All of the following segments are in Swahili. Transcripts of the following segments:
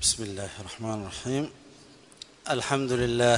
بسم الله الرحمن الرحيم الحمد لله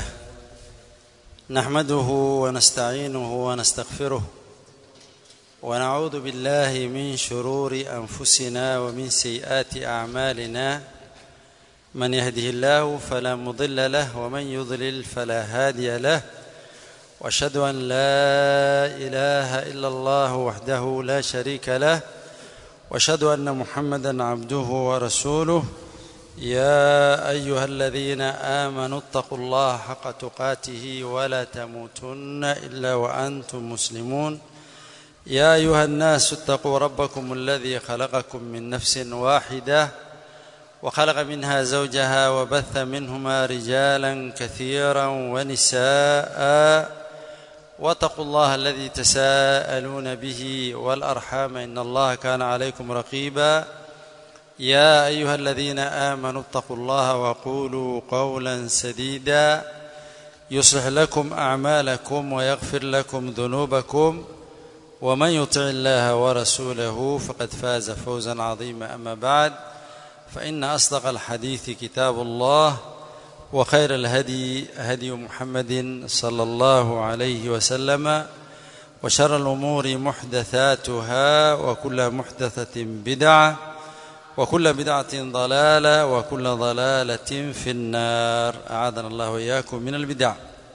نحمده ونستعينه ونستغفره ونعوذ بالله من شرور انفسنا ومن سيئات اعمالنا من يهده الله فلا مضل له ومن يضلل فلا هادي له واشهد ان لا اله الا الله وحده لا شريك له واشهد ان محمدا عبده ورسوله يا ايها الذين امنوا اتقوا الله حق تقاته ولا تموتن الا وانتم مسلمون يا ايها الناس اتقوا ربكم الذي خلقكم من نفس واحده وخلق منها زوجها وبث منهما رجالا كثيرا ونساء واتقوا الله الذي تساءلون به والارحام ان الله كان عليكم رقيبا يا ايها الذين امنوا اتقوا الله وقولوا قولا سديدا يصلح لكم اعمالكم ويغفر لكم ذنوبكم ومن يطع الله ورسوله فقد فاز فوزا عظيما اما بعد فان اصدق الحديث كتاب الله وخير الهدي هدي محمد صلى الله عليه وسلم وشر الامور محدثاتها وكل محدثه بدعه وكل بدعة ضلالة وكل ضلالة في النار أعاذنا الله وإياكم من البدع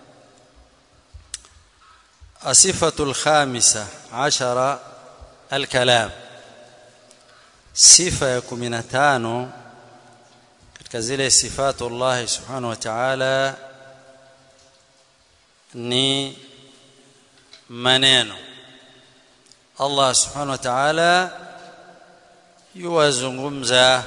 الصفة الخامسة عشر الكلام sifa ya kumi na tano katika zile sifatu llahi subhanahu wa taala ni maneno allah subhanahu wa taala yuwazungumza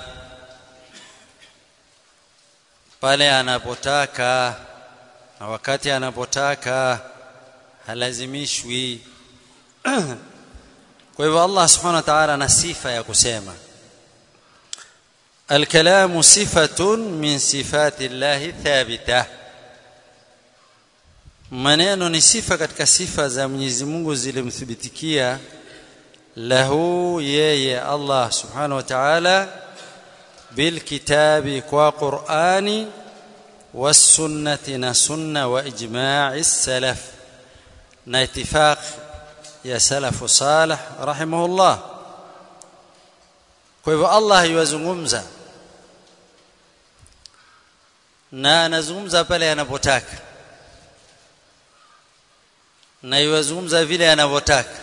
pale anapotaka na wakati anapotaka halazimishwi kwa hivyo Allah subhanahu wa ta'ala ana sifa ya kusema الكلام صفة من صفات الله ثابتة maneno ni sifa katika sifa za Mwenyezi Mungu zilimthibitikia له yeye Allah subhanahu wa ta'ala بالكتاب وقرآن والسنة نسنة وإجماع السلف ناتفاق يا سلف صالح رحمه الله kwa hivyo Allah yuwazungumza na anazungumza pale anapotaka na yuwazungumza vile anavyotaka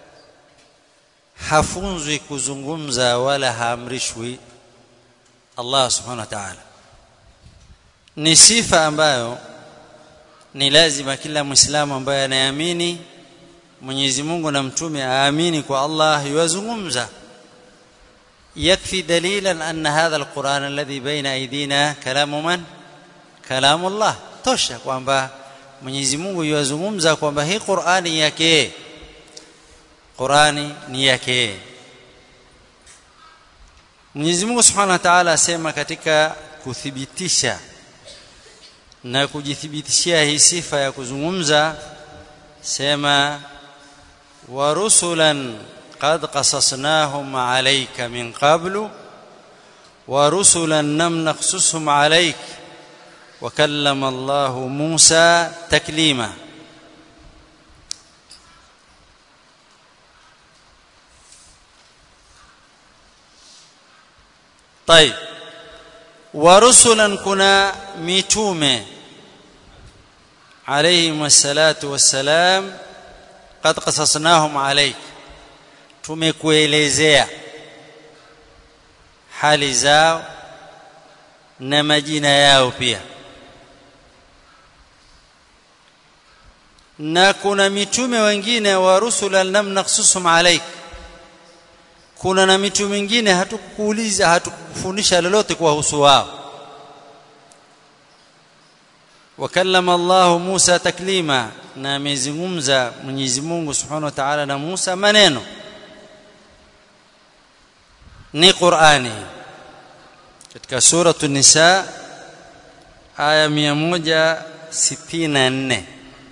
hafunzwi kuzungumza wala haamrishwi Allah subhanahu wa ta'ala ni sifa ambayo ni lazima kila muislamu ambaye anaamini Mwenyezi Mungu na mtume aamini kwa Allah yuwazungumza يكفي دليلا أن هذا القرآن الذي بين أيدينا كلام من؟ كلام الله tosha kwamba Mwenyezi Mungu yuwazungumza kwamba hii Qur'ani yake Qurani ni yake Mwenyezi Mungu Subhanahu wa Ta'ala asema katika kuthibitisha na kujithibitishia hii sifa ya kuzungumza sema wa rusulan qad qasasnahum alayka min qablu wa rusulan lam naqsushum alayk wa kallama Allah Musa taklima طيب ورسلا كنا ميتومه عليهم الصلاه والسلام قد قصصناهم عليك tumekuelezea hali zao na majina yao pia na kuna mitume wengine wa rusulan lam naqsusum alayka kuna na mitu mingine hatukuuliza hatukufundisha lolote kuwahusu wao wakallama Allah Musa taklima na amezungumza Mwenyezi Mungu Subhanahu wa Ta'ala na Musa maneno ni Qur'ani katika sura An-Nisa aya 164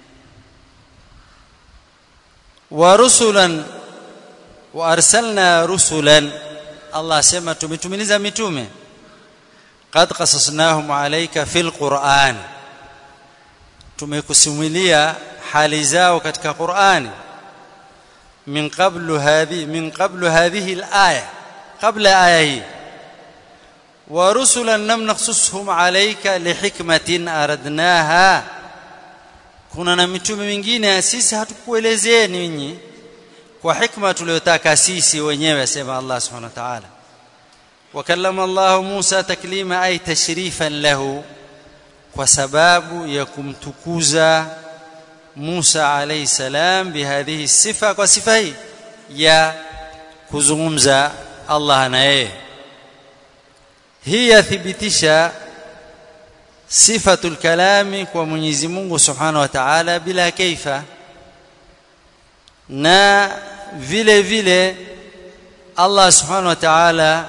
wa rusulan wa arsalna rusulan Allah asema tumetumiliza mitume qad qasasnahum alayka fil Qur'an tumekusimulia hali zao katika Qur'ani min qablu hadhi min qablu hadhihi al-aya qabla aya hii wa rusulan lam naqsushum alayka lihikmatin aradnaha kuna na mitume mingine sisi hatukuelezeni nyinyi kwa hikma tuliyotaka sisi wenyewe asema Allah subhanahu wa ta'ala wakallama Allah Musa taklima ay tashrifan lahu kwa sababu ya kumtukuza Musa alayhi salam bihadhihi sifa kwa sifa hii ya kuzungumza Allah na yeye hii yathibitisha sifatul kalami kwa Mwenyezi Mungu Subhanahu wa Ta'ala bila kaifa na vile vile Allah Subhanahu wa Ta'ala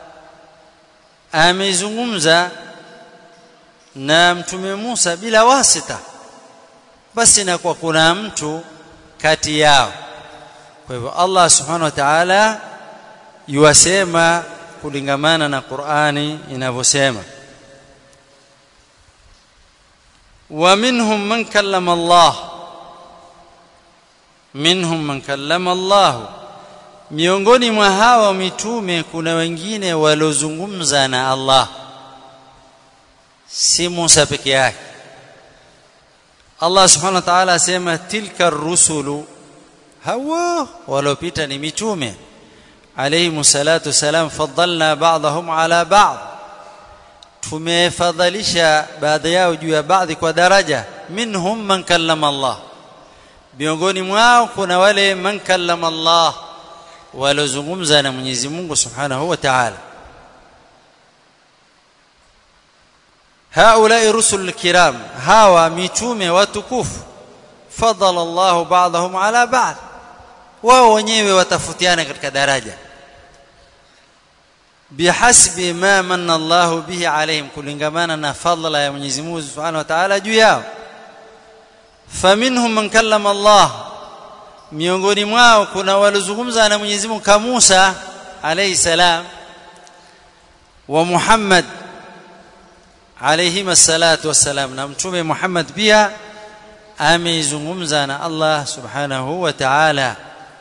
amezungumza na mtume Musa bila wasita basi na kwa kuna mtu kati yao kwa hivyo Allah Subhanahu wa Ta'ala yuwasema kulingamana na Qur'ani inavyosema ومنهم من كلم الله منهم من كلم الله miongoni mwa hawa mitume kuna wengine waliozungumza na Allah si Musa peke yake Allah subhanahu wa ta'ala asema tilka rusulu hawa waliopita ni mitume alayhi salatu salam faddalna ba'dahum ala ba'd tumefadhalisha baadhi yao juu ya baadhi kwa daraja minhum man kallama Allah miongoni mwao kuna wale man kallama Allah walozungumza na Mwenyezi Mungu Subhanahu wa Ta'ala haulai rusul kiram hawa mitume watukufu fadala Allah ba'dahum ala ba'd wao wenyewe watafutiana katika daraja bihasbi ma manna Allah bihi alaihim kulingamana na fadla ya Mwenyezi Mungu Subhanahu wa Ta'ala juu yao faminhum man kallama Allah miongoni mwao kuna walizungumza na Mwenyezi Mungu kama Musa alayhi salam wa Muhammad alayhi salatu wassalam na mtume Muhammad pia ameizungumza na Allah Subhanahu wa Ta'ala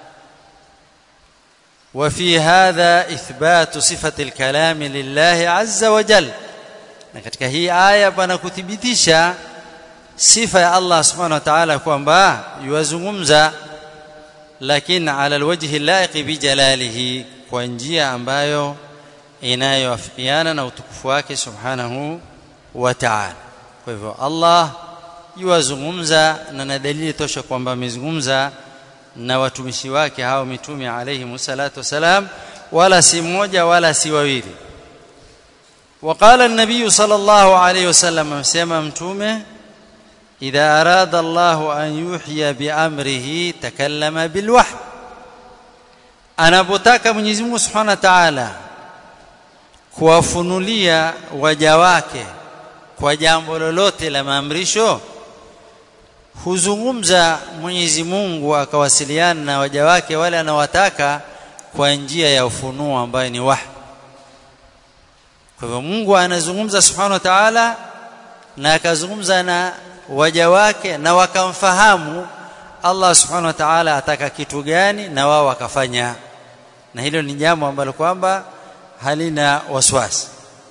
وفي هذا إثبات صفة الكلام لله عز وجل na katika hii aya bwana kuthibitisha sifa ya Allah subhanahu wa ta'ala kwamba yuwazungumza lakini ala alwajhi laiqi bi jalalihi kwa njia ambayo inayoafikiana na utukufu wake subhanahu wa ta'ala kwa hivyo Allah yuwazungumza na na dalili tosha kwamba amezungumza na watumishi wake hao mitume alayhi salatu wasalam wala si mmoja wala si wawili وقال النبي صلى الله عليه وسلم amesema mtume idha arada Allah an yuhya bi amrihi takallama bil wahy anapotaka Mwenyezi Mungu Subhanahu wa Ta'ala kuwafunulia waja wake kwa jambo lolote la maamrisho huzungumza Mwenyezi Mungu akawasiliana na waja wake wale anawataka kwa njia ya ufunuo ambayo ni wahy kwa hivyo Mungu anazungumza Subhanahu wa Ta'ala na akazungumza na waja wake na wakamfahamu Allah Subhanahu wa Ta'ala ataka kitu gani na wao wakafanya na hilo ni jambo ambalo kwamba halina waswasi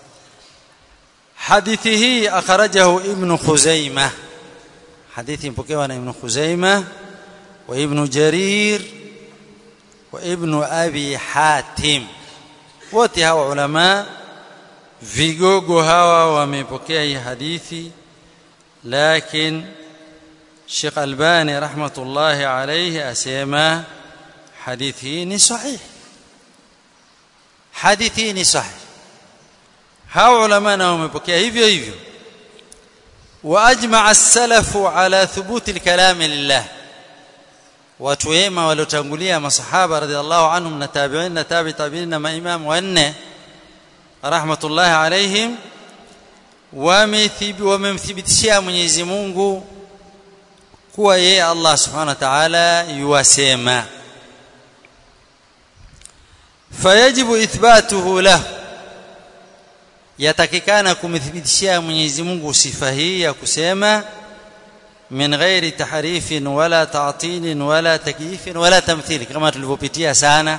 hadithi hii akhrajahu ibn Khuzaimah hadithi mpokewa na ibn Khuzaimah wa ibn Jarir wa ibn Abi Hatim wote hawa ulama vigogo hawa wamepokea hii hadithi lakini Sheikh Albani rahmatullahi alayhi asema hadithi hii ni sahih hadithi hii ni sahih hawa ulama na wamepokea hivyo hivyo واجمع السلف على ثبوت الكلام لله watu wema waliotangulia masahaba radhiallahu anhum na tabi'in na tabi tabi'in na maimam wanne rahmatullahi alaihim wamemthibitishia Mwenyezi Mungu kuwa yeye Allah subhanahu wa ta'ala yuwasema fayajibu ithbatuhu lahu yatakikana kumthibitishia Mwenyezi Mungu sifa hii ya kusema min ghairi tahrifin wala ta'tilin wala takyifin wala tamthili kama tulivyopitia sana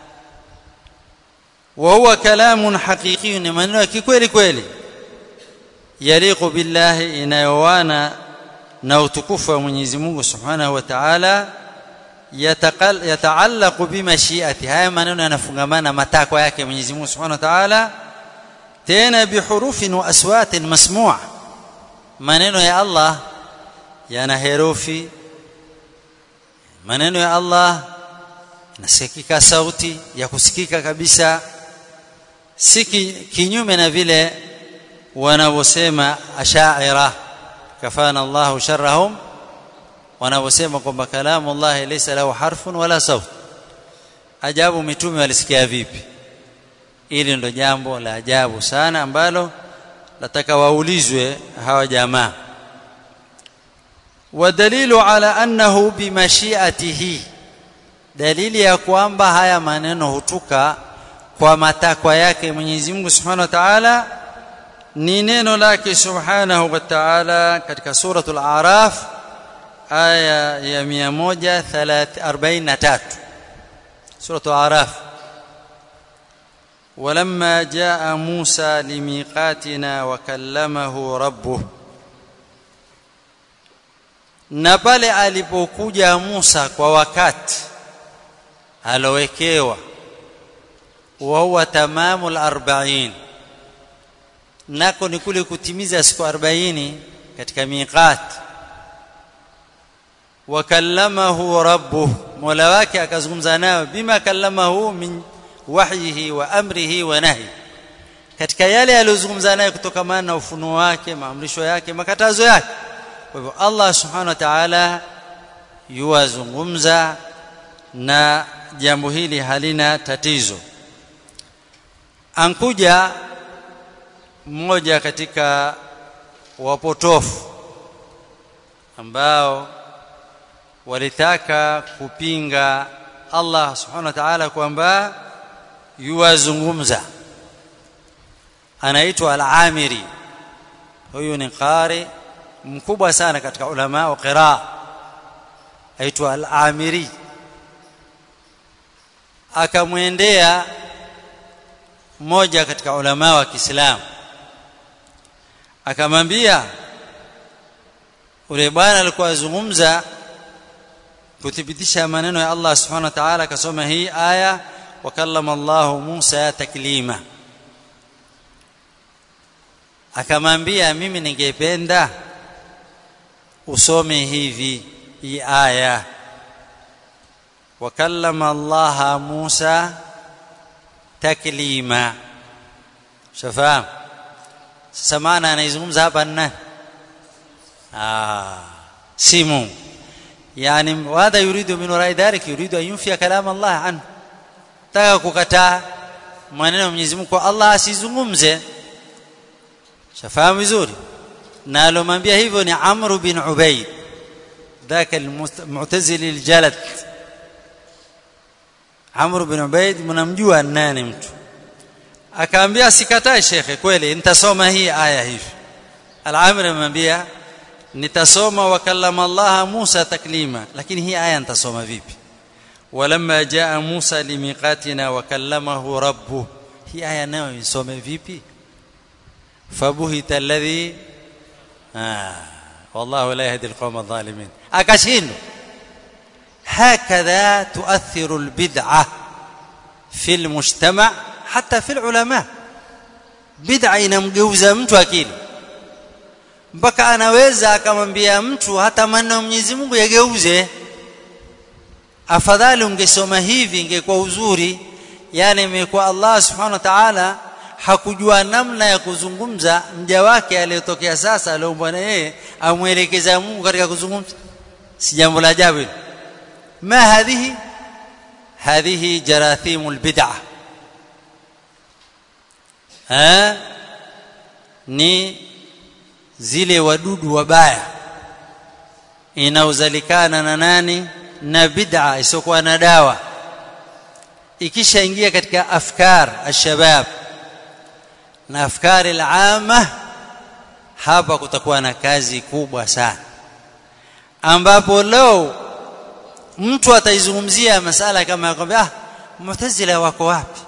wa huwa kalamun haqiqi ni maneno ya kikweli kweli yaliqu billahi inayowana na utukufu wa Mwenyezi Mungu Subhanahu wa Ta'ala yataallaqu bimashiati haya maneno yanafungamana matakwa yake Mwenyezi Mungu Subhanahu wa Ta'ala tena bihurufin wa aswatin masmu'a maneno ya Allah yana herufi maneno ya Allah yanasikika sauti ya kusikika kabisa si kinyume na vile wanavyosema ashaira kafana Allahu sharrahum wanavyosema kwamba kalamu Allah laysa lahu harfun wala saut ajabu mitume walisikia vipi ili ndo jambo la ajabu sana ambalo lataka waulizwe hawa jamaa wadalilu ala annahu bimashiatihi dalili ya kwamba haya maneno hutuka kwa matakwa yake Mwenyezi Mungu Subhanahu wa Ta'ala ni neno lake Subhanahu wa Ta'ala katika suratul A'raf aya ya 143 suratul A'raf ولما جاء موسى لميقاتنا وكلمه ربه na pale alipokuja Musa kwa wakati alowekewa wa huwa tamamu al-40 nako ni kule kutimiza siku 40 katika miqat wakallamahu rabbuh mola wake akazungumza naye bima kallamahu min wahyihi wa amrihi wa nahi katika yale aliyozungumza naye kutokamana na ufunuo wake maamrisho yake makatazo yake kwa hivyo Allah subhanahu wa ta'ala yuwazungumza na jambo hili halina tatizo ankuja mmoja katika wapotofu ambao walitaka kupinga Allah subhanahu wa ta'ala kwamba yuwazungumza anaitwa al-Amiri huyu ni qari mkubwa sana katika ulama wa qiraa aitwa al-Amiri akamwendea mmoja katika ulama wa Kiislamu akamwambia ule bwana alikuwa azungumza kuthibitisha maneno ya Allah subhanahu wa ta'ala akasoma hii aya wakallama Allah Musa taklima akamwambia mimi ningependa usome hivi hii aya wakallama Allah Musa taklima shafahamu sasa maana anaizungumza hapa nani ah si Mungu yani wadha yuridu min warai dhalik yuridu an yunfiya kalam Allah an taka kukataa maneno ya Mwenyezi Mungu kwa Allah asizungumze shafahamu vizuri na alomwambia hivyo ni Amr bin Ubayd ذاك المعتزلي الجلد Amr bin Ubayd mnamjua nani mtu akaambia sikatai shekhe kweli nitasoma hii aya hivi al-Amr amwambia nitasoma wakallama Allah Musa taklima lakini hii aya nitasoma vipi walamma jaa Musa limiqatina wakallamahu rabbuh hii aya nayo nisome vipi fabuhita alladhi ah والله لا يهدي القوم الظالمين akashindwa هكذا تؤثر البدعه في المجتمع حتى في العلماء بدعه inamgeuza mtu akili mpaka anaweza akamwambia mtu hata maneno ya Mwenyezi Mungu yageuze afadhali ungesoma hivi ingekuwa uzuri yani imekuwa Allah subhanahu wa ta'ala hakujua namna ya kuzungumza mja wake aliyotokea sasa aliomba na yeye amwelekeza Mungu katika kuzungumza si jambo la ajabu ma hadhihi hadhihi jarathimul bid'ah ha ni zile wadudu wabaya inauzalikana na nani na bid'a isokuwa na dawa ikishaingia katika afkar ashabab na afkari al-amma hapa kutakuwa na kazi kubwa sana ambapo leo mtu ataizungumzia masala kama yakwambia ah mu'tazila wako wapi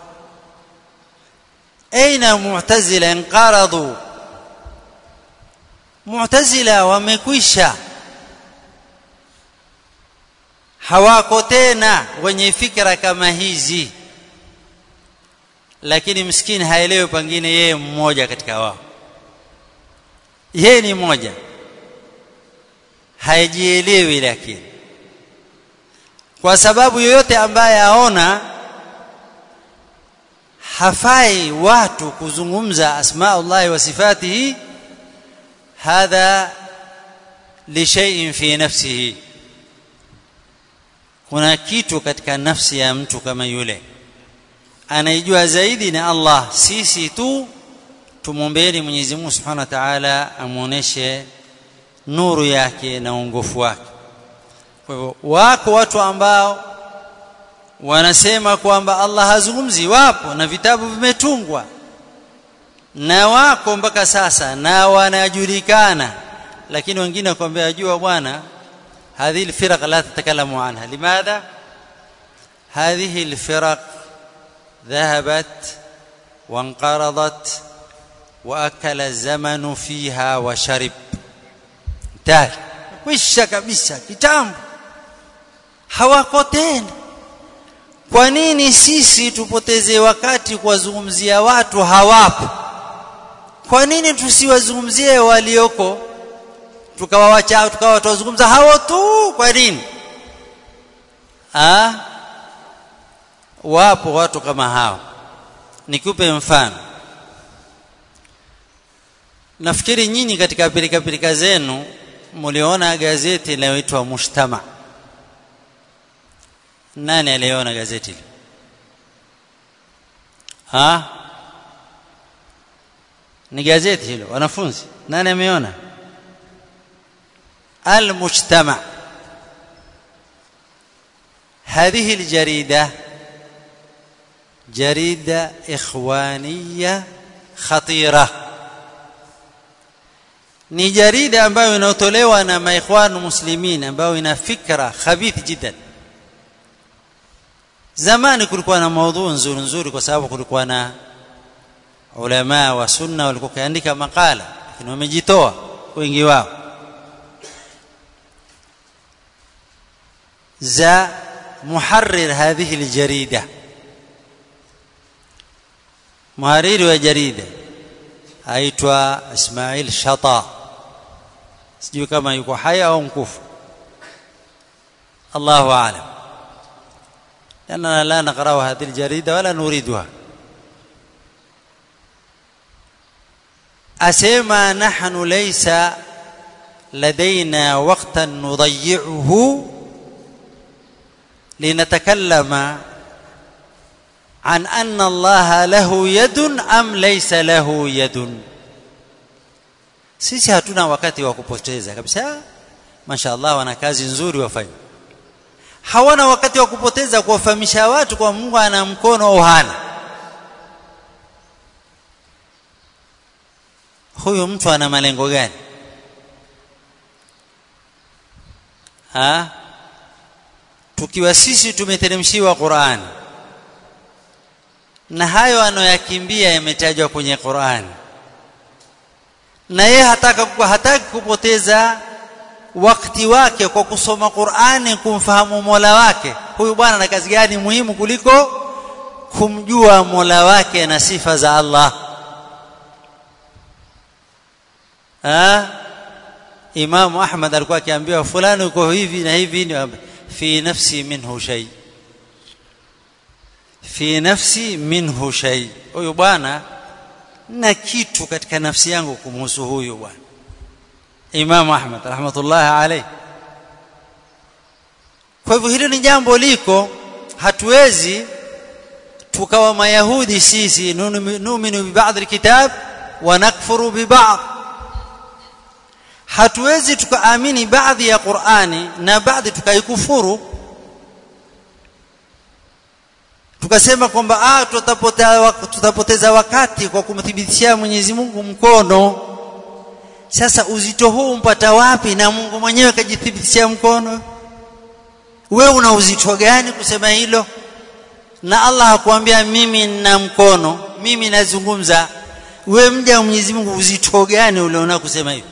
aina mu'tazila inqaradu mu'tazila wamekwisha hawako tena wenye fikra kama hizi lakini msikini haelewi pengine yeye mmoja katika wao yeye ni mmoja haijielewi lakini kwa sababu yoyote ambaye aona hafai watu kuzungumza asmaullah wa sifatihi hadha li shay'in fi nafsihi kuna kitu katika nafsi ya mtu kama yule anaijua zaidi ni Allah sisi tu tumombeeni Mwenyezi Mungu Subhanahu wa Ta'ala amuoneshe nuru yake na uongofu wake kwa hivyo wako watu ambao wanasema kwamba Allah hazungumzi wapo na vitabu vimetungwa na wako mpaka sasa na wanajulikana lakini wengine wakwambia ajua bwana هذه الفرق لا تتكلم عنها لماذا هذه الفرق ذهبت وانقرضت واكل الزمن فيها وشرب انتهى kwisha kabisa kitambo hawako tena kwa nini sisi tupoteze wakati kuwazungumzia watu hawapo kwa nini tusiwazungumzie walioko tukawawacha tukawa tuwazungumza hao tu kwa nini ah wapo watu kama hao nikupe mfano nafikiri nyinyi katika pilika pilika zenu mliona gazeti linaloitwa Mushtama nani aliona gazeti hili ha ni gazeti hilo wanafunzi nani ameona المجتمع هذه الجريدة جريدة إخوانية خطيرة ni jarida ambayo inayotolewa na maikhwanu muslimin ambayo ina fikra khabith jiddan zamani kulikuwa na maudhu nzuri nzuri kwa sababu kulikuwa na ulama wa sunna walikuwa kiandika makala lakini wamejitoa wengi wao za muharrir hadhihi aljarida muhariri wa jarida aitwa Ismail Shata sijui kama yuko hai au mkufu Allahu aalam لأننا لا نقرأ هذه الجريدة ولا نريدها أسيما نحن ليس لدينا وقتا نضيعه لنتكلم عن أن الله له يد أم ليس له يد sisi hatuna wakati wa kupoteza kabisa mashaallah wana kazi nzuri wafanya hawana wakati wa kupoteza kuwafahamisha watu kwa Mungu ana mkono au hana huyu mtu ana malengo gani ha tukiwa sisi tumeteremshiwa Qur'ani na hayo anoyakimbia yametajwa kwenye Qur'ani na yeye hataka hataki kupoteza wakati wake kwa kusoma Qur'ani kumfahamu Mola wake huyu bwana na kazi gani muhimu kuliko kumjua Mola wake na sifa za Allah ha Imam Ahmad alikuwa akiambiwa fulani uko hivi na hivi fi nafsi minhu shay fi nafsi minhu shay huyu bwana na kitu katika nafsi yangu kumhusu huyu bwana Imam Ahmad rahmatullah alayhi kwa hivyo hilo ni jambo liko hatuwezi tukawa mayahudi sisi nu'minu bi ba'd alkitab wa nakfuru bi ba'd hatuwezi tukaamini baadhi ya Qur'ani na baadhi tukaikufuru tukasema kwamba ah tutapoteza tutapoteza wakati kwa kumthibitishia Mwenyezi Mungu mkono sasa uzito huu mpata wapi na Mungu mwenyewe kajithibitishia mkono wewe una uzito gani kusema hilo na Allah hakuambia mimi nina mkono mimi nazungumza wewe mja wa Mwenyezi Mungu uzito gani uliona kusema hivyo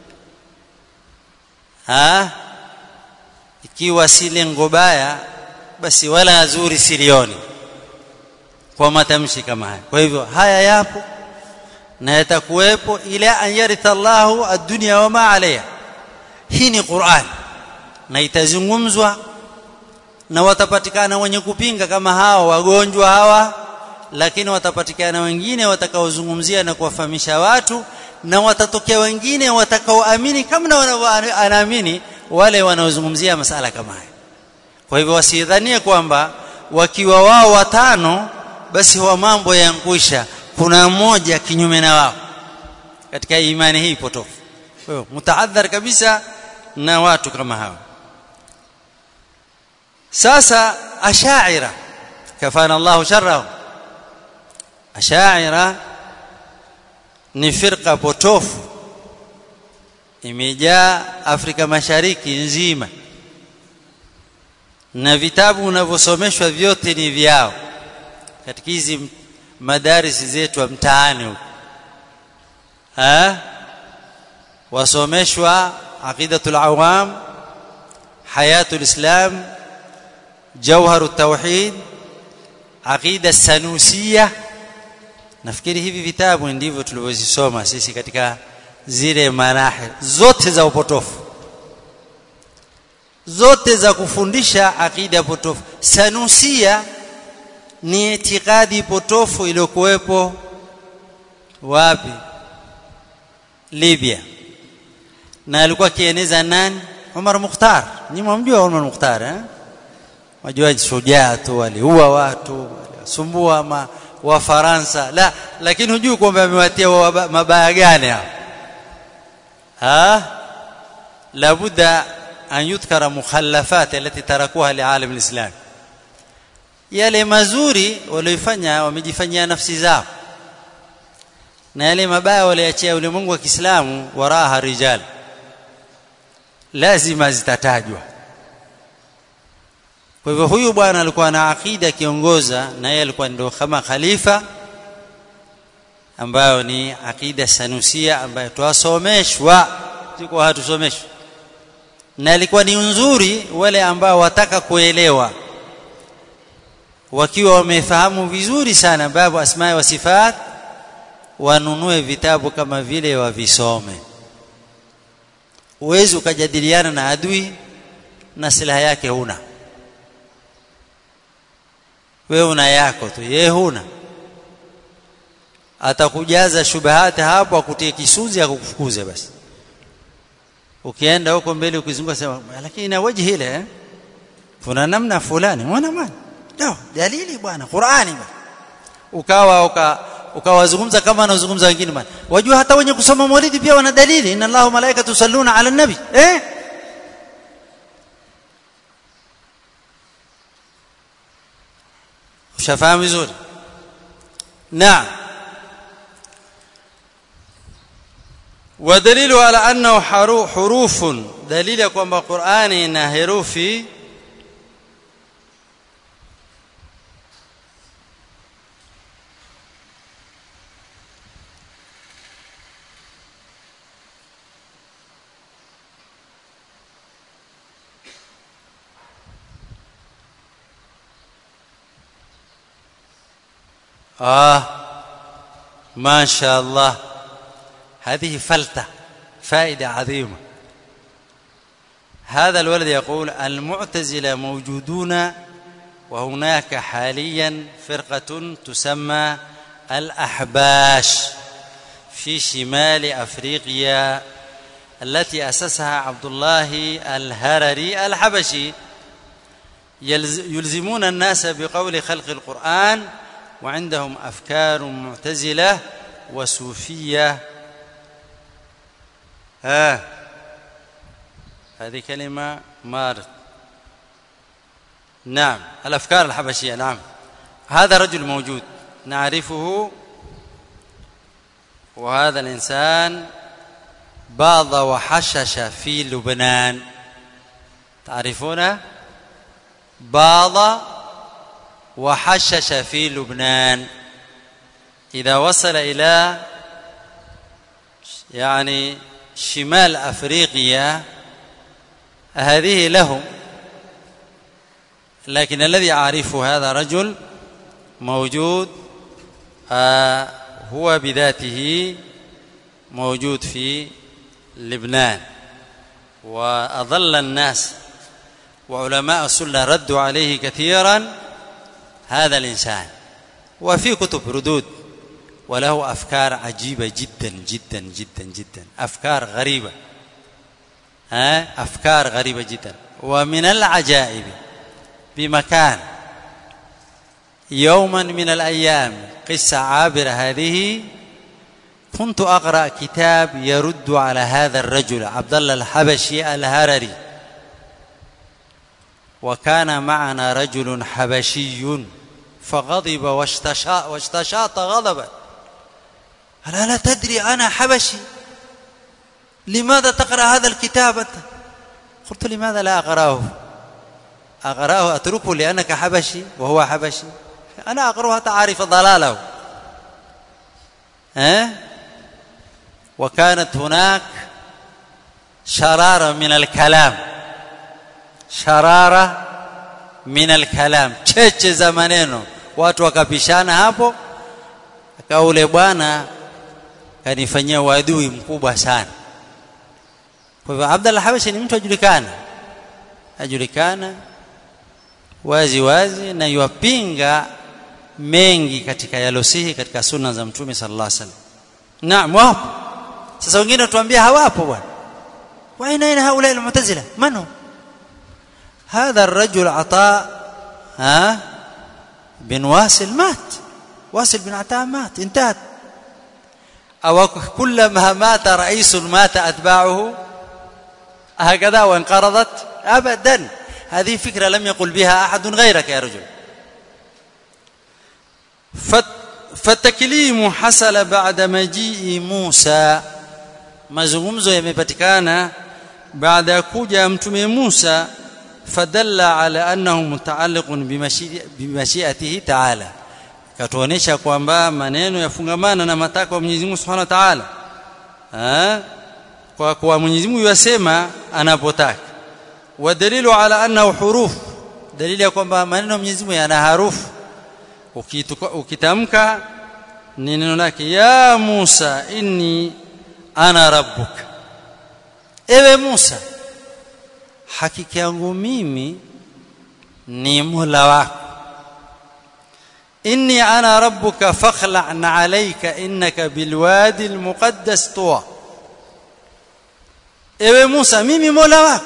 ah ikiwa si lengo baya basi wala zuri silioni kwa matamshi kama haya kwa hivyo haya yapo na yatakuwepo ila an yaritha Allahu ad-dunya wa ma alayha hii ni Qur'an na itazungumzwa na watapatikana wenye kupinga kama hao wagonjwa hawa lakini watapatikana wengine watakaozungumzia na kuwafahamisha watu na watatokea wengine watakaoamini kama wanaamini wale wanaozungumzia masala kama haya kwa hivyo wasidhanie kwamba wakiwa wao watano basi wa mambo yankwisha kuna mmoja kinyume na wao katika imani hii potofu kwa hiyo mtaadhar kabisa na watu kama hao sasa ashaira kafana Allah sharrahum ashaira ni firqa potofu imejaa Afrika Mashariki nzima na vitabu unavyosomeshwa vyote ni vyao katika hizi madarisi zetu mtaani huko eh wasomeshwa aqidatul awam hayatul islam jawharut tauhid aqida sanusia nafikiri hivi vitabu ndivyo tulivyozisoma sisi katika zile manahi zote za upotofu zote za kufundisha akida potofu sanusia ni itikadi potofu iliyokuwepo wapi Libya na alikuwa kieneza nani Umar Mukhtar ni mumjua Umar Mukhtar eh wajua shujaa tu aliua watu sumbua ma wa Faransa la lakini hujui kwamba amewatia mabaya gani hapa ha labudda an yudhkara mukhallafat allati tarakuha lialam alislam yale mazuri walioifanya wamejifanyia nafsi zao na yale mabaya waliachia ulimwengu wa Kiislamu waraha rijal lazima zitatajwa kwa hivyo huyu bwana alikuwa na akida kiongoza na yeye alikuwa ndio kama khalifa ambayo ni akida sanusia ambayo twasomeshwa siko hatusomeshwi na ilikuwa ni nzuri wale ambao wataka kuelewa wakiwa wamefahamu vizuri sana babu asma wa sifat wanunue vitabu kama vile wavisome uwezi ukajadiliana na adui na silaha yake huna wewe una yako tu yeye huna atakujaza shubahati hapo akutie kisuzi akukufukuze basi ukienda huko mbele ukizunguka sema lakini na waji ile eh? kuna namna fulani mwana man ndio dalili bwana Qur'ani bwana ukawa uka ukawazungumza kama anazungumza wengine bwana wajua hata wenye kusoma maulidi pia wana dalili inna Allahu malaikatu yusalluna ala nabi eh ushafahamu vizuri naam ودليل على انه حروف دليل ya kwamba Qur'ani ina herufi آه ما شاء الله هذه فلتة فائدة عظيمة هذا الولد يقول المعتزلة موجودون وهناك حاليا فرقة تسمى الأحباش في شمال أفريقيا التي أسسها عبد الله الهرري الحبشي يلزمون الناس بقول خلق القرآن وعندهم أفكار معتزلة وصوفية ها هذه كلمة مارت نعم الأفكار الحبشية نعم هذا رجل موجود نعرفه وهذا الإنسان باض وحشش في لبنان تعرفونه باض وحشش في لبنان إذا وصل إلى يعني شمال أفريقيا هذه لهم لكن الذي أعرفه هذا رجل موجود آه هو بذاته موجود في لبنان وأضل الناس وعلماء السنة ردوا عليه كثيرا هذا الإنسان وفي كتب ردود وله أفكار عجيبة جدا جدا جدا جدا أفكار غريبة ها أفكار غريبة جدا ومن العجائب بمكان يوما من الأيام قصة عابرة هذه كنت أقرأ كتاب يرد على هذا الرجل عبد الله الحبشي الهرري وكان معنا رجل حبشي فغضب واشتشاط, واشتشاط غضبا قال ألا تدري أنا حبشي لماذا تقرأ هذا الكتاب أنت قلت لماذا لا أقرأه أقرأه أتركه لأنك حبشي وهو حبشي أنا أقرأه حتى أعرف ضلاله ها وكانت هناك شرارة من الكلام شرارة min alkalam cheche za maneno watu wakapishana hapo akaule bwana kanifanyia uadui mkubwa sana kwa hivyo Abdallah Habashi ni mtu ajulikana ajulikana wazi wazi na yuwapinga mengi katika yalosihi katika sunna za mtume sallallahu alaihi wasallam naam wapo sasa wengine tuambia hawapo bwana wa aina aina haula almu'tazila man هذا الرجل عطاء ها بن واسل مات واسل بن عطاء مات انتهت أو كلما مات رئيس مات أتباعه هكذا وانقرضت أبدا هذه فكرة لم يقل بها أحد غيرك يا رجل فالتكليم حصل بعد مجيء موسى mazungumzo yamepatikana baada ya kuja mtume Musa fadalla ala annahu mutaalliqun bimashiatihi ta'ala katuonesha kwamba maneno yafungamana na matakwa ya Mwenyezi Mungu Subhanahu wa Ta'ala kwa kuwa Mwenyezi Mungu yasema anapotaka wa dalilu ala annahu huruf dalili ya kwamba maneno ya Mwenyezi Mungu yana harufu ukitamka ni neno lake ya Musa inni ana rabbuka ewe Musa hakika yangu mimi ni Mola wako inni ana rabbuka fakhla'na alayka innaka bilwadi almuqaddas tuwa ewe Musa mimi Mola wako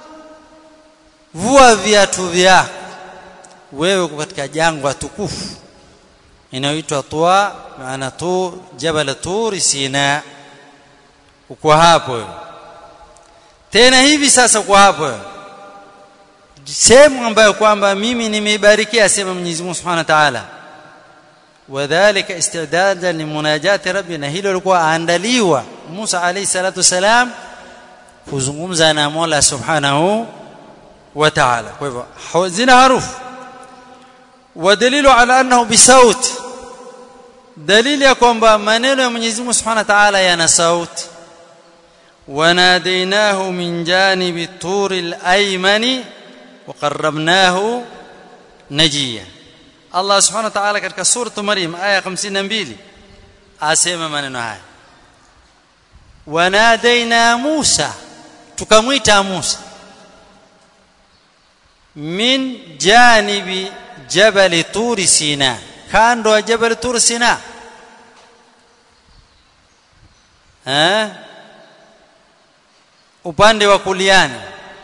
vua viatu vyako wewe uko katika jangwa tukufu inayoitwa Tuwa maana tu jabal Tur Sina uko hapo tena hivi sasa kwa hapo sehemu ambayo kwamba mimi nimeibarikia sema Mwenyezi Mungu Subhanahu wa Ta'ala wadhālika isti'dadan limunajati rabbina hilo lilikuwa aandaliwa Musa alayhi salatu wasalam kuzungumza na Mola Subhanahu wa Ta'ala kwa hivyo zina harufu ودليل على انه بصوت دليل ya kwamba maneno ya Mwenyezi Mungu Subhanahu wa Ta'ala yana sauti وناديناه من جانب الطور الايمن وقربناه نجيا الله سبحانه وتعالى katika sura Maryam aya 52 asema maneno haya ونادينا موسى tukamwita Musa min janibi jabal tur sina kando ya jabal tur sina eh upande wa kuliani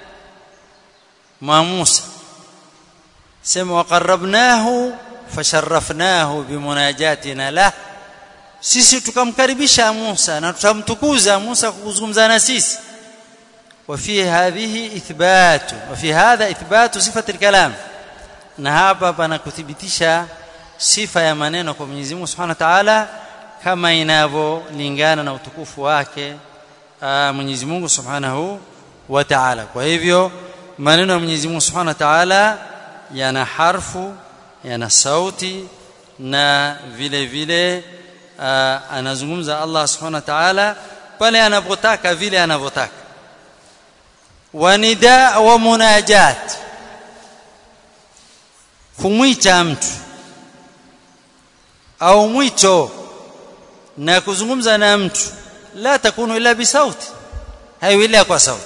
mwa Musa sema waqarrabnahu fasharrafnahu bimunajatina la sisi tukamkaribisha Musa na tutamtukuza Musa kuzungumza na sisi وفي هذه اثبات وفي هذا اثبات صفه الكلام na hapa pana kuthibitisha sifa ya maneno kwa Mwenyezi Mungu Subhanahu wa Ta'ala kama inavyolingana na utukufu wake Mwenyezi Mungu Subhanahu wa Ta'ala kwa hivyo maneno ya Mwenyezi Mungu Subhanahu wa Ta'ala yana harfu yana sauti na vile vile uh, anazungumza Allah Subhanahu wa Ta'ala pale anapotaka vile anavyotaka wa nida wa munajat kumwita mtu au mwito na kuzungumza na mtu la takunu illa bisauti haiwili kwa sauti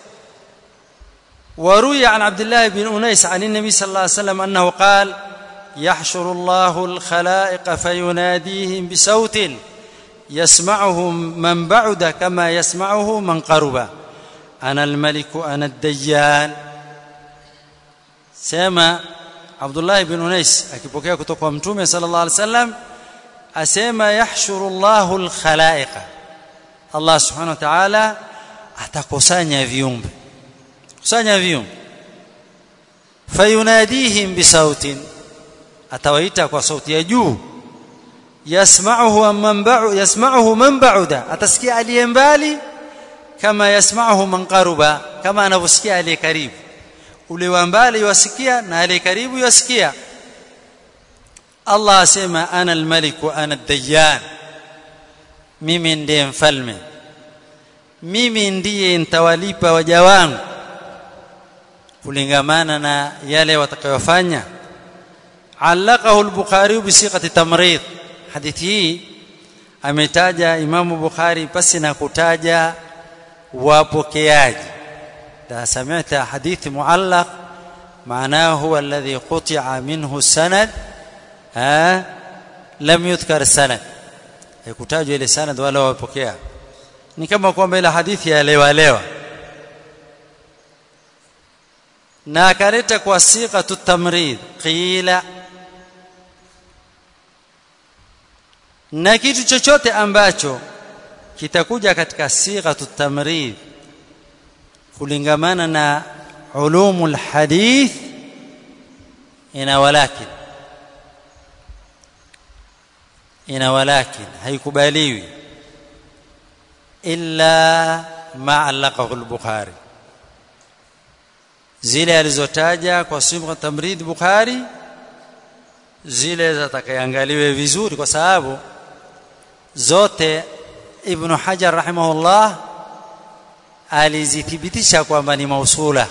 وروي عن عبد الله بن أنيس عن النبي صلى الله عليه وسلم أنه قال يحشر الله الخلائق فيناديهم بصوت يسمعه من بعد كما يسمعه من قرب أنا الملك أنا الديان سيما عبد الله بن أنيس akipokea kutoka kwa mtume sallallahu alaihi wasallam asema yahshuru Allahu alkhalaiqa Allah subhanahu wa ta'ala atakusanya viumbe kusanya viumbe fayunadihim bisautin atawaita kwa sauti ya juu yasma'uhu man ba'u yasma'uhu man ba'uda atasikia aliye mbali kama yasma'uhu man qaruba kama anavyosikia aliye karibu ule wa mbali yasikia na aliye karibu yasikia Allah asema ana al-malik wa ana ad-dayyan mimi ndiye mfalme mimi ndiye nitawalipa waja wangu kulingamana na yale watakayofanya علقه البخاري بصيغه تمريض hadithi hii ametaja Imam Bukhari pasi na kutaja wapokeaji da sami'ta hadith muallaq معناه هو الذي قطع منه السند ها لم يذكر السند haikutajwa ile sanad wala wapokea ni kama kwamba ile hadithi ya lewa lewa na akaleta kwa siqatu tamrid qila na kitu chochote ambacho kitakuja katika sighatu tamrid kulingamana na ulumul hadith ina walakin ina walakin haikubaliwi illa ma allaqahu al-bukhari zile alizotaja kwa sifa tamrid bukhari zile zitakaangaliwe vizuri kwa sababu zote ibn hajar rahimahullah alizithibitisha kwamba ni mausula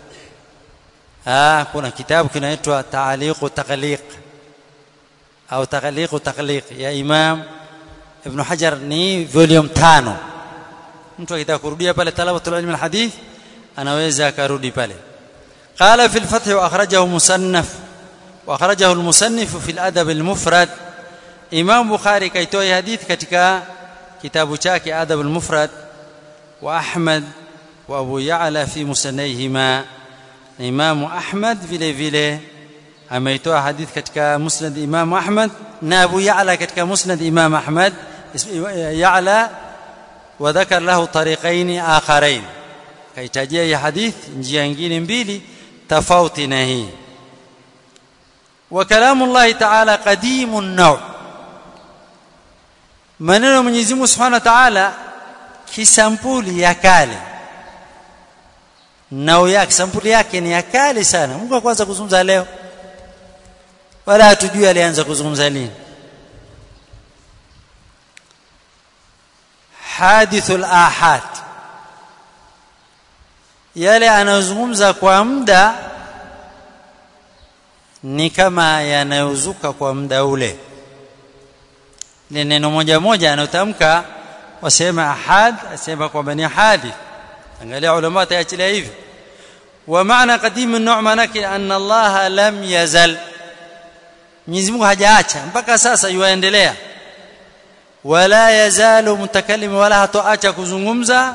ah kuna kitabu kinaitwa ta'liqu taqliq au taqliqu taqliq ya imam ibn hajar ni volume 5 mtu akitaka kurudia pale talabatul ilm alhadith anaweza akarudi pale قال في الفتح واخرجه مصنف واخرجه المصنف في الادب المفرد Imam Bukhari kaitoa hadithi katika kitabu chake Adab al-Mufrad wa Ahmad wa Abu Ya'la fi musnadihima Imam Ahmad vile vile ameitoa hadithi katika Musnad Imam Ahmad na Abu Ya'la katika Musnad Imam Ahmad Ya'la wa dhakar lahu tariqain akharain kaitajia hii hadithi njia nyingine mbili tofauti na hii wa kalamu Allah ta'ala qadimun naw' maneno ya Mwenyezi Mungu Subhanahu wa Ta'ala kisampuli ya kale nao yake sampuli yake ni ya kale sana Mungu kwanza kuzungumza leo wala hatujui alianza kuzungumza lini hadithul ahad yale anayozungumza kwa muda ni kama yanayozuka kwa muda ule ni neno moja moja anayotamka wasema ahad asema kwamba ni hadith angalia ulama taachilia hivi wa maana qadim an-nu' manake anna Allah lam yazal Mwenyezi Mungu hajaacha mpaka sasa yuendelea wala yazalu mutakallim wala hatoacha kuzungumza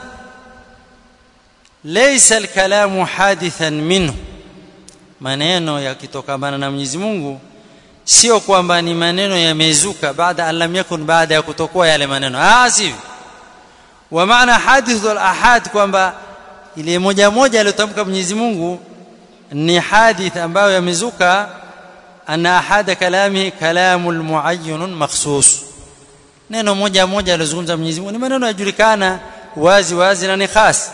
laysa al-kalamu hadithan minhu maneno yakitokamana na Mwenyezi Mungu sio kwamba ni maneno yamezuka baada an lam yakun baada ya kutokuwa yale maneno ah sivyo wa maana hadithu al-ahad kwamba ile moja moja aliyotamka Mwenyezi Mungu ni hadith ambayo yamezuka anna ahada kalamihi kalamun muayyanun makhsus neno moja moja alizungumza Mwenyezi Mungu ni maneno yajulikana wazi wazi na ni khas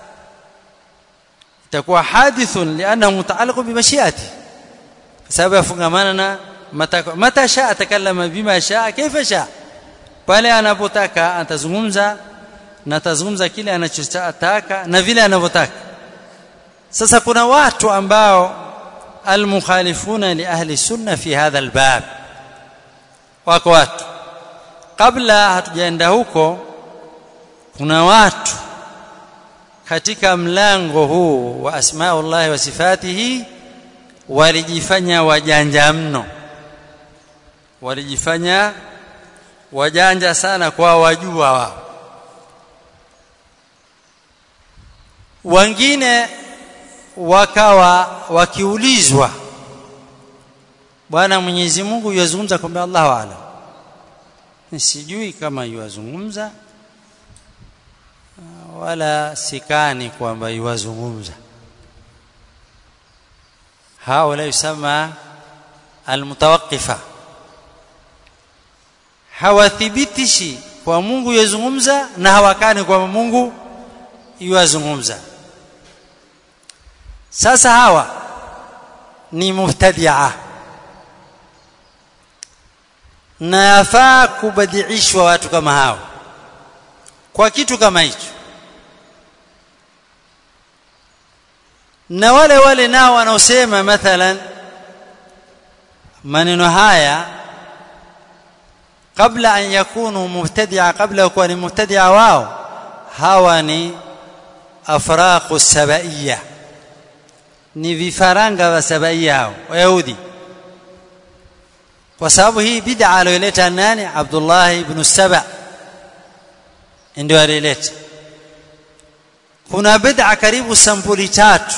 itakuwa hadithun lianahu mutaalliq bi mashiati kwa sababu yafungamana na mata mata shaa takallama bima shaa kaifa shaa pale anapotaka atazungumza na atazungumza kile anachotaka na vile anavyotaka sasa kuna watu ambao almukhalifuna li ahli sunna fi hadha albab wako watu kabla hatujaenda huko kuna watu katika mlango huu wa asmaullah wa sifatihi walijifanya wajanja mno walijifanya wajanja sana kwa wajua wao wengine wakawa wakiulizwa bwana Mwenyezi Mungu yazungumza kwamba Allahu a'lam sijui kama yuwazungumza wala sikani kwamba yuwazungumza haula yusama almutawaqqifa hawathibitishi kwa Mungu yazungumza na hawakani kwamba Mungu yuwazungumza sasa hawa ni mubtadia na yafaa kubadiishwa watu kama hao kwa kitu kama hicho na wale wale nao wanaosema mathalan maneno haya kabla an yakunu mubtadia kabla kuwa ni mubtadia wao hawa ni afraqu sabaiya ni vifaranga wa sabaia hao wayahudi kwa sababu hii bid'a aliyoleta nani Abdullah ibn Saba ndio alileta kuna bid'a karibu sampuli tatu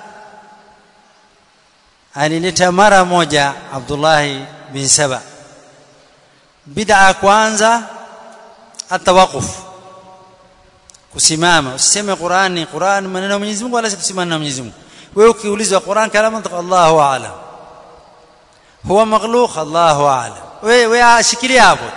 alileta mara moja Abdullah bin Saba bid'a kwanza atawaquf kusimama usiseme Qur'ani Qur'an maneno ya Mwenyezi Mungu wala kusimama na Mwenyezi Mungu wewe ukiulizwa Qur'an kalamu Allahu a'lam huwa makhluq Allahu a'lam wewe ashikilia hapo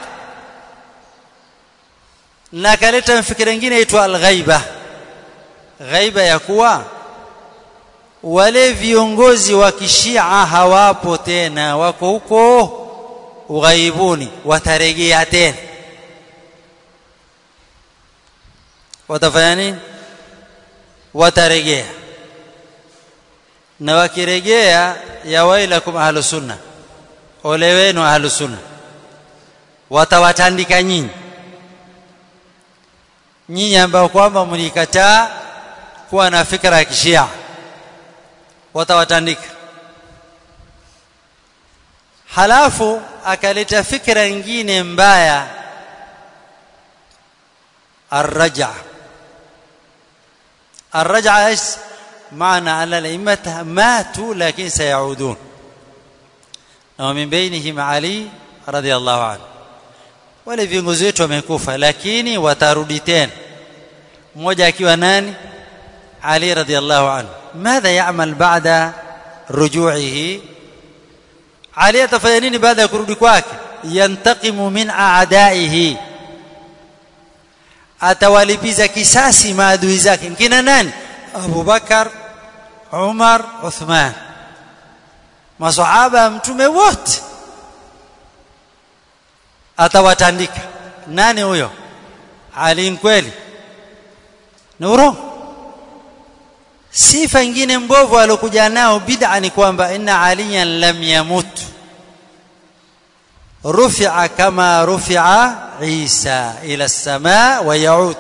na kaleta mfikira mwingine aitwa al-ghaiba ghaiba ya kuwa wale viongozi wa kishia hawapo tena wako huko ughaibuni watarejea tena watafanya nini watarejea na wakirejea ya wailakum ahlus sunna ole wenu ahlus sunna watawatandika nyinyi nyinyi ambao kwamba mlikataa kuwa na fikra ya kishia watawatandika halafu akaleta fikra nyingine mbaya الرجع الرجع ايش معنى ان الائمه ماتوا لكن سيعودون ومن بينهم علي رضي الله عنه wale viongozi wetu wamekufa lakini watarudi tena mmoja akiwa nani Ali radhiallahu anhu madha ya'mal ba'da ruju'ihi Ali atafanya nini baada ya kurudi kwake yantaqimu min a'da'ihi atawalipiza kisasi maadui zake kina nani Abu Bakar Umar Uthman masahaba mtume wote atawatandika nani huyo Ali kweli ni urongo sifa nyingine mbovu alokuja nao bid'a ni kwamba inna aliyan lam yamut rufi'a kama rufi'a Isa ila as-samaa wa yaud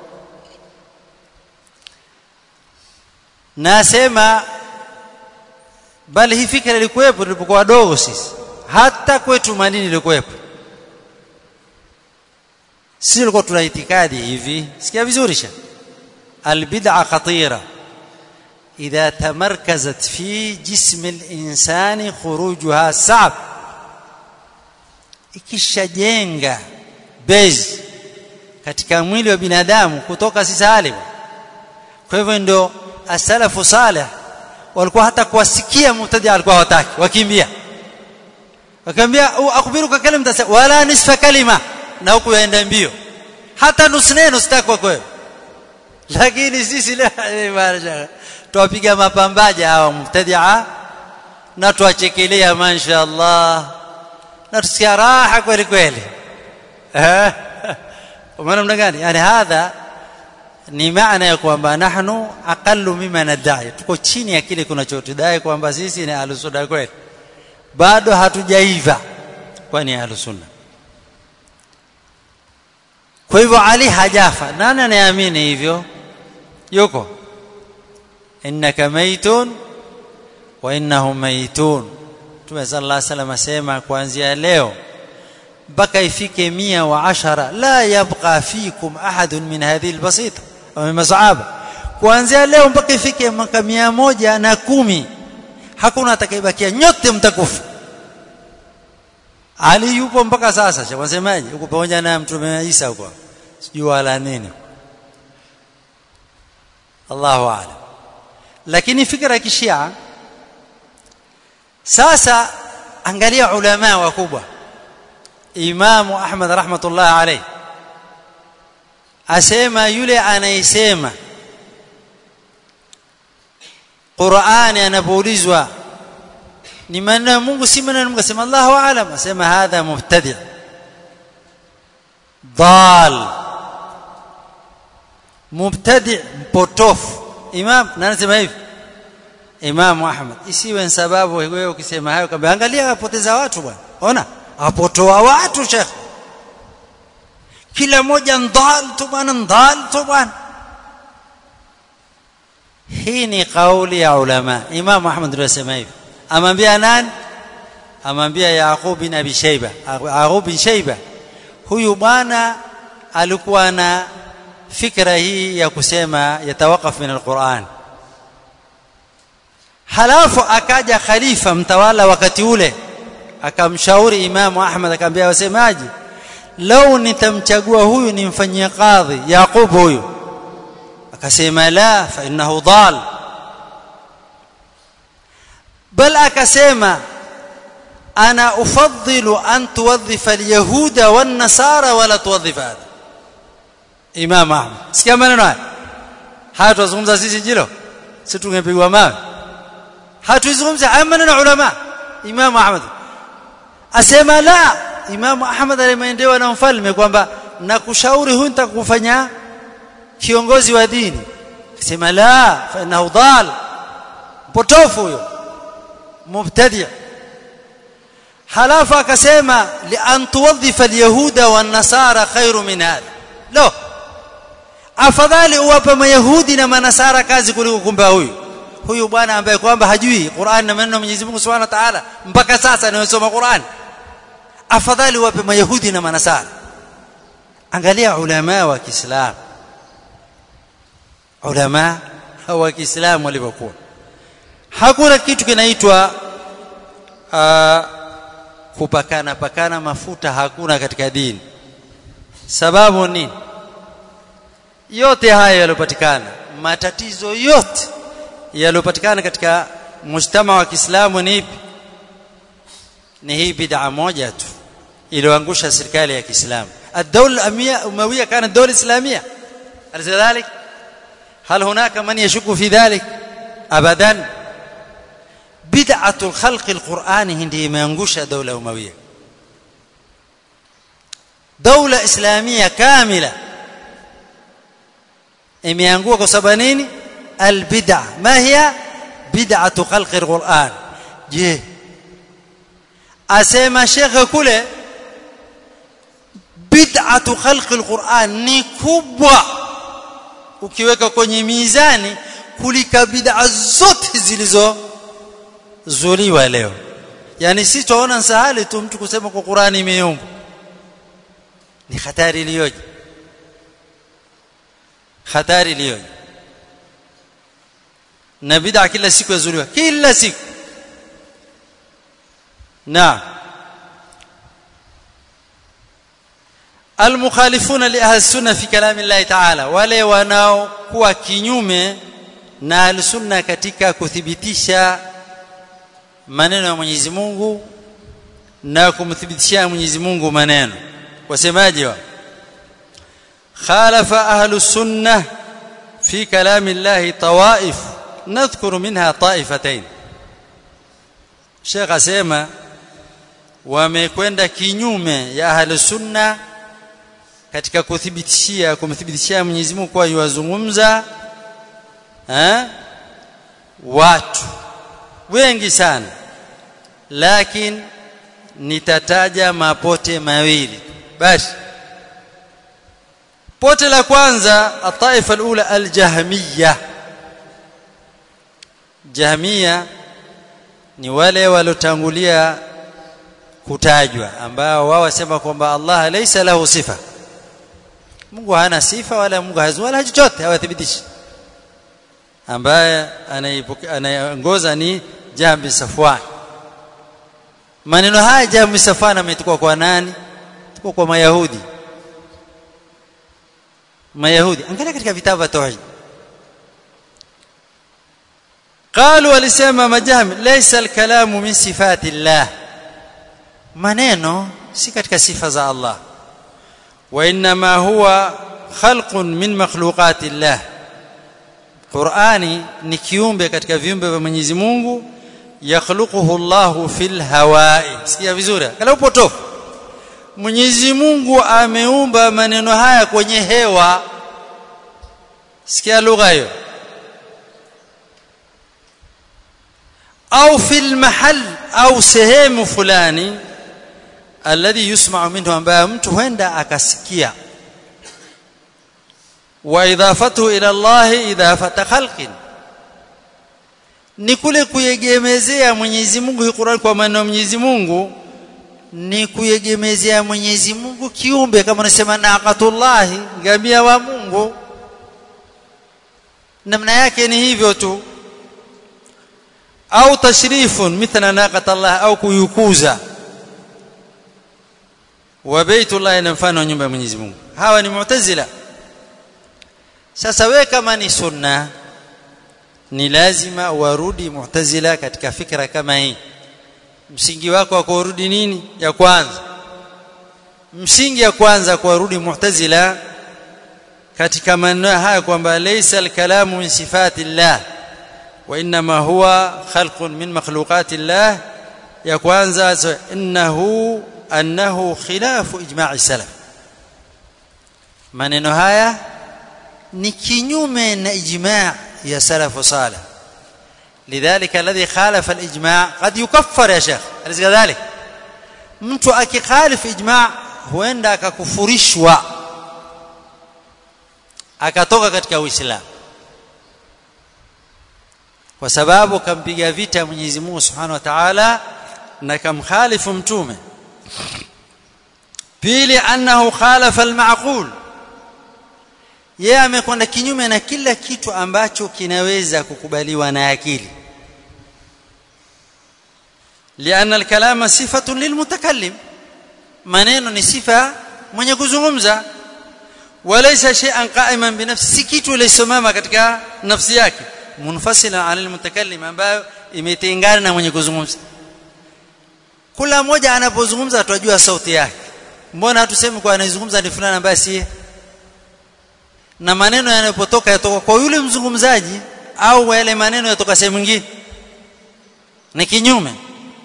nasema bali hii fikra ilikuwepo tulipokuwa wadogo sisi hata kwetu Madini ilikuwepo sisi tulikuwa tuna itikadi hivi sikia vizuri sha albid'a khatira idha tamarkazat fi jism al-insani khurujuha sa'b ikishajenga base katika mwili wa binadamu kutoka si sahali kwa hivyo ndio asalafu salih walikuwa hata kuwasikia mubtadi alikuwa hawataki wakimbia akamwambia akhbiruka kalima wala nisfa kalima na huku yaenda mbio hata nusu neno sitaki kwa kweli lakini sisi leo tuwapiga mapambaja hawa mubtadia na tuwachekelea mashaallah na tusikia raha kweli kweli eh umeona mna gani yani hadha ni maana ya kwamba nahnu aqallu mimma nadai tuko chini ya kile kunachotudai kwamba sisi ni ahlus kweli bado hatujaiva kwani ahlus sunna kwa hivyo ali hajafa nani anayeamini hivyo yuko innaka maitun wa innahum maitun Mtume sallallahu alaihi wasallam asema kuanzia leo mpaka ifike mia wa ashara la yabqa fikum ahadun min hadhihi albasita wa min masahaba kuanzia leo mpaka ifike mwaka mia moja na kumi hakuna atakayebakia nyote mtakufa Ali yupo mpaka sasa shawasemaje yuko pamoja na mtume Isa huko sijui wala nini Allahu a'lam lakini fikra ya kishia sasa angalia ulama wakubwa Imam Ahmad rahmatullah alayhi asema yule anayesema Qur'ani anapoulizwa ni maneno ya Mungu si maneno ya Mungu asema Allahu aalam asema hadha mubtadi' dal mubtadi' mpotofu imam na anasema hivi Imam Ahmad isiwe sababu wewe ukisema hayo kwamba angalia apoteza watu bwana ona apotoa watu shekh kila mmoja ndal tu bwana ndal tu bwana hii ni kauli ya ulama Imam Ahmad ndio asema hivi amwambia nani amwambia Yaqub bin Abi Shayba Yaqub bin Shayba huyu bwana alikuwa na fikra hii ya kusema yatawakaf min alquran halafu akaja khalifa mtawala wakati ule akamshauri imamu Ahmad akamwambia wasemaji lau nitamchagua huyu nimfanyie kadhi Yaqub huyu akasema la fa innahu dal bal akasema ana ufaddilu an tuwadhifa alyahuda wan nasara wala tuwadhif hada imam ahmad sikia maneno haya haya tuzungumza sisi jilo si tungepigwa mawe hatuzungumza haya maneno ulama imam ahmad asema la imam ahmad alimeendewa na mfalme kwamba nakushauri huyu nitakufanya kiongozi wa dini akasema la fa innahu dal potofu huyo mubtadi' halafu akasema li an tuwadhifa alyahuda wan nasara khairu min hadha lo afadhali uwape mayahudi na manasara kazi kuliko kumpa huyu huyu bwana ambaye kwamba hajui Qur'an na maneno ya Mwenyezi Mungu Subhanahu wa Ta'ala mpaka sasa anayosoma Qur'an afadhali uwape mayahudi na manasara angalia ulama wa Kiislamu ulama wa Kiislamu walivyokuwa hakuna kitu kinaitwa uh, kupakana pakana mafuta hakuna katika dini sababu ni yote haya yaliyopatikana matatizo yote yaliyopatikana katika mujtama wa Kiislamu ni ipi ni hii bid'a moja tu iliyoangusha serikali ya Kiislamu الدولة الأموية كانت دولة إسلامية أليس ذلك؟ هل هناك من يشك في ذلك؟ أبدا بدعة الخلق القرآن هندي imeangusha دولة أموية دولة إسلامية كاملة imeangua kwa sababu nini albid'a ma hiya bid'atu khalqi alquran je asema shekhe kule bid'atu khalqi alquran ni kubwa ukiweka kwenye mizani kulika bid'a zote zilizo zuliwa leo yani si tuona sahali tu mtu kusema kwa Qur'ani imeumbwa ni hatari iliyoje hatari iliyoje na bid'a kila siku yazuliwa kila siku na المخالفون لاهل السنه في كلام الله تعالى wale wanaokuwa kinyume na al-sunna katika kuthibitisha maneno ya Mwenyezi Mungu na kumthibitishia Mwenyezi Mungu maneno wasemaje wa khalafa ahlu sunnah fi kalam Allah tawaif nadhkuru minha taifatayn Sheikh asema wamekwenda kinyume ya ahlu sunna katika kuthibitishia kumthibitishia Mwenyezi Mungu kwa yuwazungumza eh watu wengi sana lakini nitataja mapote mawili basi pote la kwanza ataifa alula aljahmiyya jahmiyya ni wale walotangulia kutajwa ambao wao wasema kwamba Allah laysa lahu sifa Mungu hana sifa wala Mungu hazu wala chochote hawathibitishi ambaye anayeongoza ni Jambi Safwan maneno haya Jambi Safwan ametukua kwa nani tukua kwa mayahudi mayahudi angalia katika vitabu vya tauhid قالوا walisema majami laysa alkalamu min sifati llah maneno si katika sifa za Allah wa inma huwa khalqun min makhluqati llah Qur'ani ni kiumbe katika viumbe vya Mwenyezi Mungu yakhluquhu Allahu fil hawai sikia vizuri kala upotofu Mwenyezi Mungu ameumba maneno haya kwenye hewa sikia lugha hiyo au fil mahal au sehemu fulani alladhi yusma'u minhu ambaye mtu huenda akasikia wa idafatuhu ila Allah idafata khalqin ni kule kuyegemezea Mwenyezi Mungu hii Qur'an kwa maneno ya Mwenyezi Mungu ni kuyegemezea Mwenyezi Mungu kiumbe kama unasema naqatullah ngamia wa Mungu namna yake ni hivyo tu au tashrifun mithla naqatallah au kuyukuza wa baitullah na mfano nyumba ya Mwenyezi Mungu hawa ni mu'tazila sasa we kama ni sunna ni lazima warudi mu'tazila katika fikra kama hii msingi wako wa kurudi nini ya kwanza msingi ya kwanza kuwarudi mu'tazila katika maneno haya kwamba laysa al-kalamu min sifati llah wa inma huwa khalqun min makhluqati llah ya kwanza innahu annahu khilafu ijma'i salaf maneno haya ni kinyume na ijma' ya salafu salih لذلك الذي خالف الاجماع قد يكفر يا شيخ أليس كذلك mtu akikhalif ijma' huenda akakufurishwa akatoka katika uislamu kwa sababu kampiga vita Mwenyezi Mungu Subhanahu wa Ta'ala na kamkhalifu mtume pili annahu khalafa al-ma'qul yeye amekwenda kinyume na kila kitu ambacho kinaweza kukubaliwa na akili lianna al-kalama sifatun lilmutakallim maneno ni sifa mwenye kuzungumza walaysa shay'an qa'iman binafsi si kitu lisimama katika nafsi yake munfasila ala almutakallim ambayo imetengana na mwenye kuzungumza kila mmoja anapozungumza tunajua sauti yake mbona hatusemi kwa anayezungumza ni fulani ambaye si na maneno yanapotoka yatoka kwa yule mzungumzaji au yale maneno yatoka sehemu nyingine ni kinyume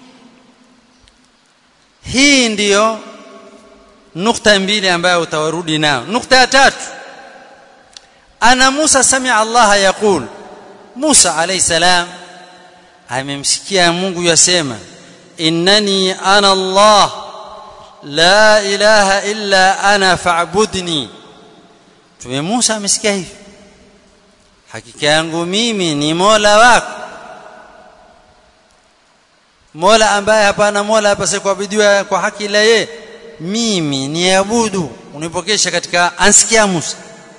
hii ndiyo nukta mbili ambayo utawarudi nao nukta ya tatu ana Musa sami Allah yaqul Musa alayhi salam amemsikia Mungu yasema innani ana Allah la ilaha illa ana fa'budni tume Musa amesikia hivi hakika yangu mimi ni Mola wako Mola ambaye hapana Mola hapa kuabudiwa kwa haki ila yeye mimi niabudu unipokesha katika ansikia Musa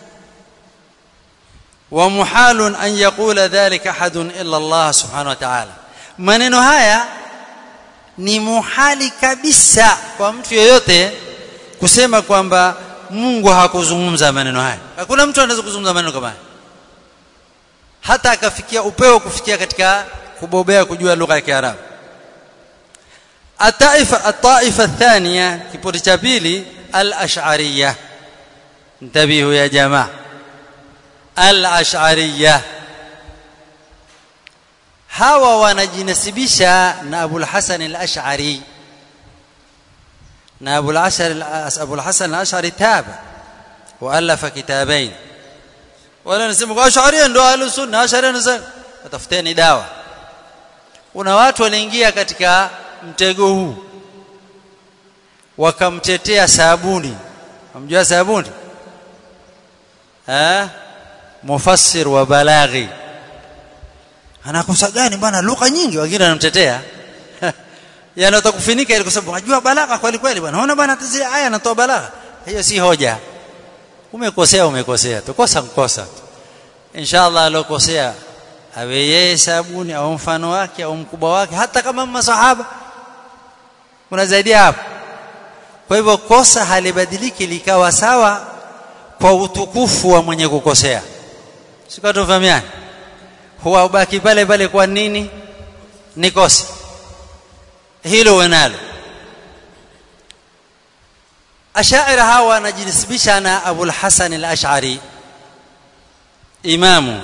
wa muhalun an yaqula dhalika ahadun illa Allah subhanahu wa ta'ala maneno haya ni muhali kabisa kwa mtu yeyote kusema kwamba Mungu hakuzungumza maneno haya hakuna mtu anaweza kuzungumza maneno kama haya hata akafikia upeo kufikia katika kubobea kujua lugha ya Kiarabu الطائفه الطائفه الثانيه kipoti cha pili al-ash'ariyah انتبهوا يا جماعه al-ash'ariyah hawa wanajinasibisha na Abu al-Hasan al-Ash'ari na Abu al-Ash'ari Abu al-Hasan al-Ash'ari taba waalafa kitabain wala nasema kwa Ash'ari ndo ahlus sunna Ash'ari ndo tafuteni dawa kuna watu waliingia katika mtego huu wakamtetea sabuni amjua sabuni eh mufassir wa balaghi anakosa gani bwana lugha nyingi wengine wanamtetea yani utakufinika ili kwa sababu unajua balagha kweli kweli bwana unaona bwana tizi aya anatoa balagha hiyo si hoja umekosea umekosea tukosa mkosa inshallah alokosea awe yeye sabuni au mfano wake au mkubwa wake hata kama masahaba kuna zaidi hapo kwa hivyo kosa halibadiliki likawa sawa kwa utukufu wa mwenye kukosea sikuwa tufahamiani huwa ubaki pale pale kwa nini ni kosa hilo wanalo ashaira hawa wanajinasibisha na Abu al-Hasan al-Ash'ari imamu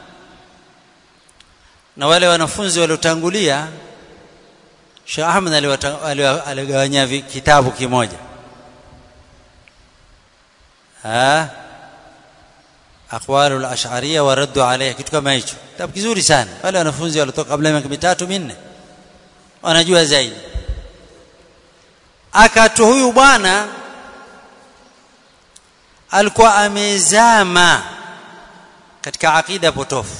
na wale wanafunzi waliotangulia Sheikh Ahmed aligawanya kitabu kimoja ah aqwalu al-ash'ariyya wa raddu alayha kitu kama hicho kitabu kizuri sana wale wanafunzi waliotoka kabla ya miaka mitatu minne wanajua zaidi akatu huyu bwana alikuwa amezama katika akida potofu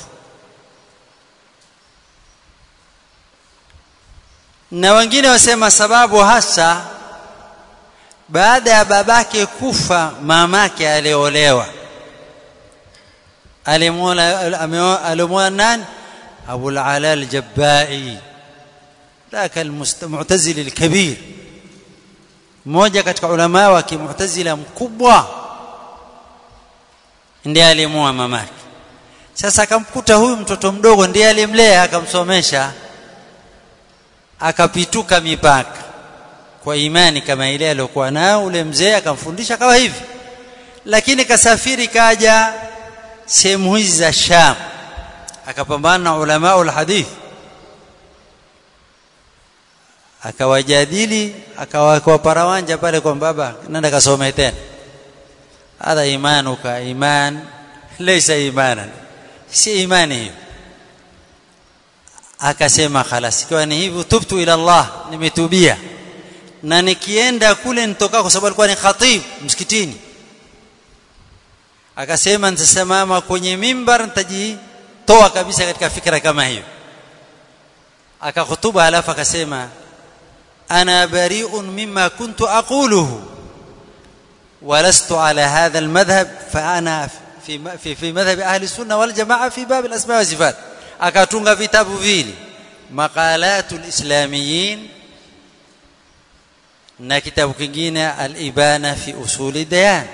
na wengine wasema sababu hasa baada ya babake kufa mamake aliolewa alimwona nani Abu al-Ala al-Jabbai ذاك المعتزلي الكبير mmoja katika ulama wa kimu'tazila mkubwa ndiye alimua mamake sasa akamkuta huyu mtoto mdogo ndiye alimlea akamsomesha akapituka mipaka kwa imani kama ile aliyokuwa nayo ule mzee akamfundisha kama hivi lakini kasafiri kaja sehemu hizi za Sham akapambana na ulama ulhadith akawajadili akawakwa parawanja pale kwa baba nenda kasome tena hadha imanuka iman laysa imanan si imani hiyo akasema khalas ikiwa ni hivyo tubtu ila Allah nimetubia na nikienda kule nitoka kwa sababu alikuwa ni khatib msikitini akasema nitasimama kwenye mimbar nitajitoa kabisa katika fikra kama hiyo akahutuba alafu akasema ana bari'un mimma kuntu aquluhu ولست على هذا المذهب فانا في في في مذهب اهل السنه والجماعه في باب الاسماء والصفات akatunga vitabu vili maqalatul islamiyin na kitabu kingine al-ibana fi usuli dayan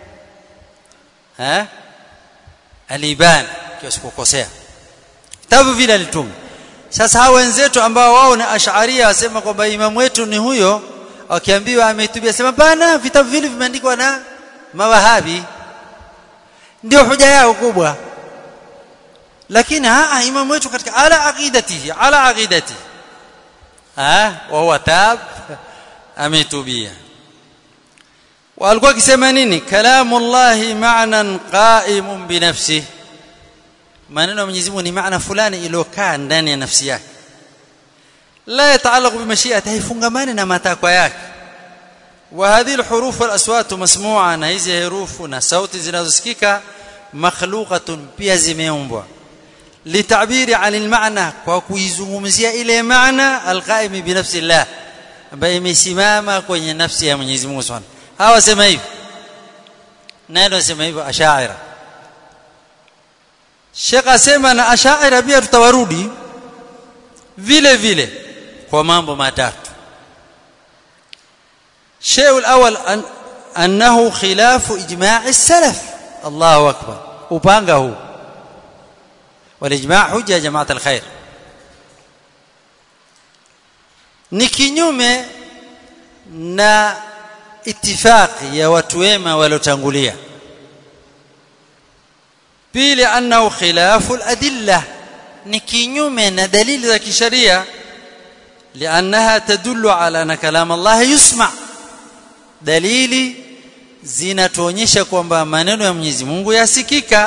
ha al-ibana kisikukosea vitabu vile alitunga sasa hao wenzetu ambao wao ni ash'aria wasema kwamba imamu wetu ni huyo wakiambiwa ametubia sema bana vitabu vile vimeandikwa na mawahabi ndio hoja yao kubwa lakini haa imamu wetu katika ala aqidatihi ala aqidati ah wa huwa tab ametubia walikuwa akisema nini kalamullahi ma'nan qa'imun bi nafsihi maneno ya Mwenyezi Mungu ni maana fulani iliyokaa ndani ya nafsi yake la yataallaq bi mashi'ati haifungamani na matakwa yake wa hadhihi alhuruf wal aswat masmu'a na hizi herufu na sauti zinazosikika makhluqatun pia zimeumbwa litabiri anil maana kwa kuizungumzia ile maana alqaimi bi nafsi Allah ambaye imesimama kwenye nafsi ya Mwenyezi Mungu Subhanahu hawa sema hivi nani wasema hivyo ashaira Sheikh asema na ashaira pia tutawarudi vile vile kwa mambo matatu شيء الأول أن أنه خلاف إجماع السلف الله أكبر وبانغه والإجماع حجة يا جماعة الخير ni kinyume na itifaqi ya watu wema waliotangulia pili annahu khilafu al-adilla ni kinyume na dalili za kisheria لانها تدل على ان كلام الله يسمع dalili zinatuonyesha kwamba maneno ya Mwenyezi Mungu yasikika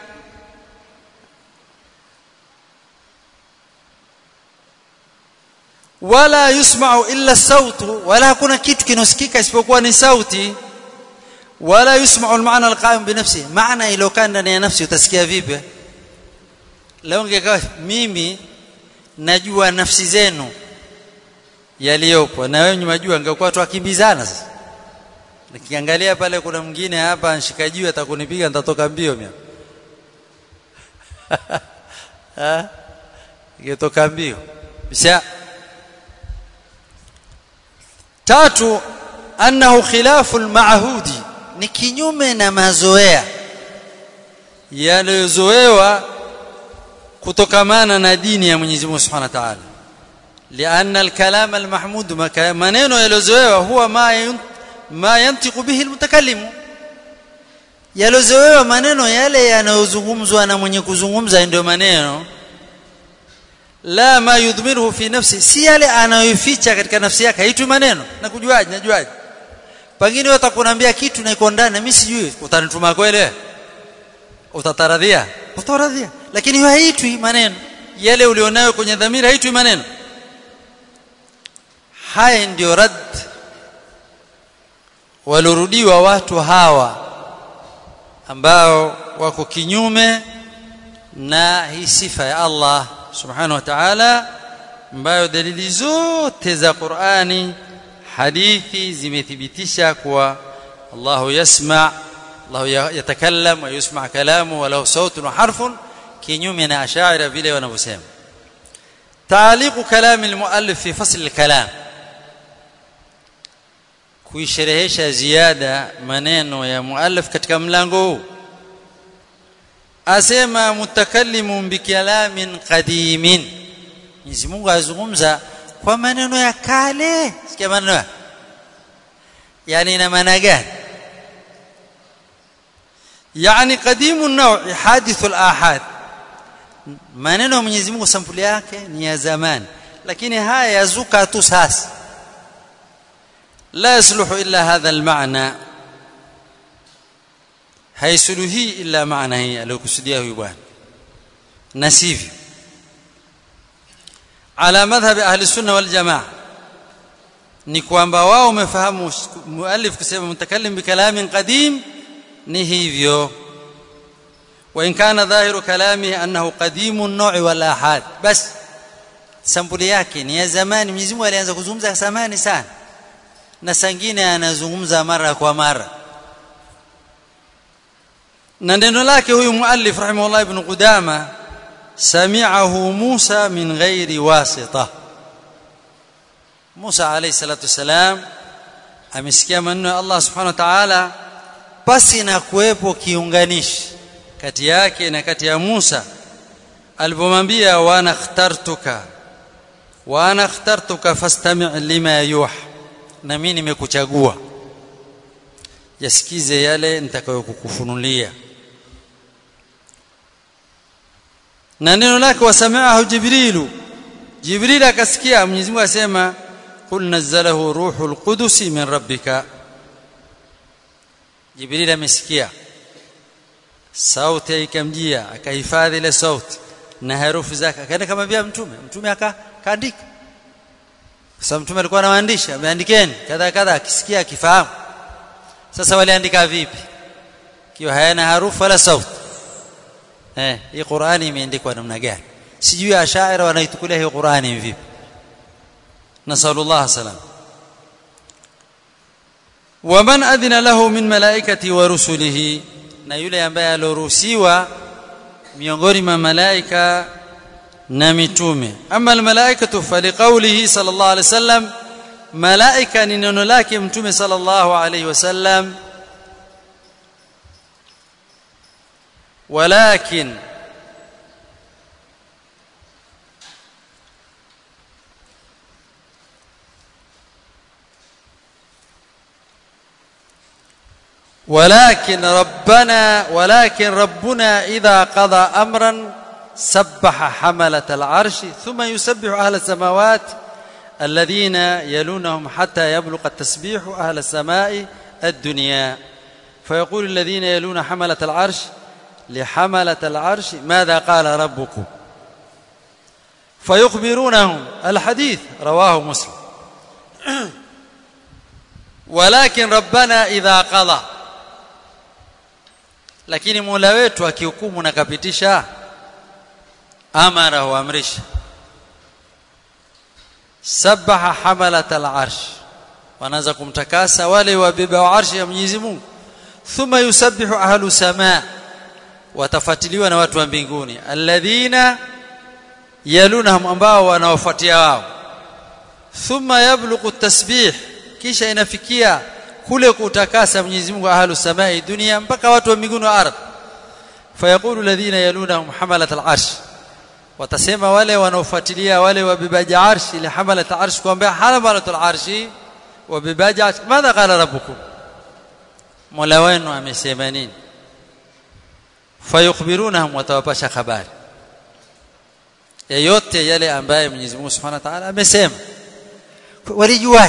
wala yusma'u illa sautu wala hakuna kitu kinosikika isipokuwa ni sauti wala yusma'u al-ma'na al-qa'im bi nafsi maana ilokaa ndani ya nafsi utasikia vipi leo ungekawa mimi najua nafsi zenu yaliyopo na wewe unajua angekuwa tuakimbizana sasa nikiangalia pale kuna mwingine hapa anshikajiwe atakunipiga nitatoka mbio mimi ah ingetoka mbio bisha tatu annahu khilafu alma'hudi ni kinyume na mazoea yaliyozoewa kutokamana na dini ya Mwenyezi Mungu Subhanahu wa Ta'ala لأن الكلام المحمود maneno yaliyozoewa huwa ma ma yantiqu bihi almutakallim yaliyozoewa maneno yale yanayozungumzwa na mwenye kuzungumza ndio maneno la ma yudhmiruhu fi nafsi si yale anayoficha katika nafsi yake haitwi maneno na kujuaje najuaje pengine wewe utakuambia kitu na iko ndani mimi sijui utanituma kweli utataradhia utaradhia lakini hiyo haitwi maneno yale ulionayo kwenye dhamira haitwi maneno haya ndio rad walorudiwa watu hawa ambao wako kinyume na hii sifa ya Allah subhanahu wa ta'ala ambayo dalili zote za Qur'ani hadithi zimethibitisha kuwa Allah yasma Allah yatakallam wa yusma kalamu wa lahu sautun wa harfun kinyume na ashaira vile wanavyosema تعليق كلام المؤلف في فصل الكلام kuisherehesha ziada maneno ya muallif katika mlango huu asema mutakallimun bikalamin qadimin Mwenyezi Mungu azungumza kwa maneno ya kale sikia maneno yani ina maana gani yani qadimun naw' hadithul ahad maneno ya Mwenyezi Mungu sampuli yake ni ya zamani lakini haya yazuka tu sasa لا يصلح إلا هذا المعنى haisuluhi illa maana hii aliyokusudia huyu bwana na sivyo ala madhhabi ahli sunna wal jamaa ni kwamba wao wamefahamu muallif kusema mutakallim bikalamin qadim ni hivyo wa in kana dhahiru kalamihi annahu qadimun nawi wal ahad bas sampuli yake ni ya zamani Mwenyezi Mungu alianza kuzungumza zamani sana na sangine anazungumza mara kwa mara na neno lake huyu muallif rahimahullah ibn Qudama sami'ahu Musa min ghairi wasita Musa alayhi salatu wasalam amesikia maneno ya Allah subhanahu wa ta'ala pasi na kuwepo kiunganishi kati yake na kati ya Musa alipomwambia wa ana ikhtartuka wa ana ikhtartuka fastami' lima yuha na mimi nimekuchagua yasikize yale nitakayokukufunulia na neno lake wasami'ahu jibrilu jibril akasikia Mwenyezi Mungu asema qul nazzalahu ruhul qudus min rabbika jibril amesikia sauti ikamjia akahifadhi ile sauti na herufi zake akaenda kama vile mtume mtume akaandika sasa mtume alikuwa anawaandisha ameandikeni kadha kadha akisikia akifahamu sasa waliandika vipi kiwa hayana harufu wala sauti eh hii Qur'ani imeandikwa namna gani sijui ashaira wanaitukulia hii Qur'ani vipi nasallallahu salam waman adhina lahu min malaikati wa rusulihi na yule ambaye aloruhusiwa miongoni mwa malaika na mitume ama almalaikatu faliqaulihi sallallahu alaihi wasallam malaika ni neno lake mtume sallallahu alaihi wasallam walakin ولكن ربنا ولكن ربنا إذا قضى أمرا سبح حملة العرش ثم يسبح أهل السماوات الذين يلونهم حتى يبلغ التسبيح أهل السماء الدنيا فيقول الذين يلون حملة العرش لحملة العرش ماذا قال ربكم فيخبرونهم الحديث رواه مسلم ولكن ربنا إذا قضى lakini Mola wetu akihukumu na kapitisha amara huamrisha sabaha hamalat al-arsh wanaanza kumtakasa wale wabeba wa arshi ya Mwenyezi Mungu thumma yusabbihu ahlu samaa watafuatiliwa na watu wa mbinguni alladhina yalunahum ambao wanawafuatia wao thumma yablughu tasbih kisha inafikia kule kutakasa Mwenyezi Mungu ahlu samai dunia mpaka watu wa mbinguni wa ardhi fayaqulu alladhina yalunahum hamalat al-arsh watasema wale wanaofuatilia wale wabebaji arshi li hamalat al-arsh kwamba hamalat al-arshi wabebaji arshi madha qala rabbukum mola wenu amesema nini fayukhbirunahum watawapasha habari yote yale ambaye Mwenyezi Mungu Subhanahu wa Ta'ala amesema walijuaje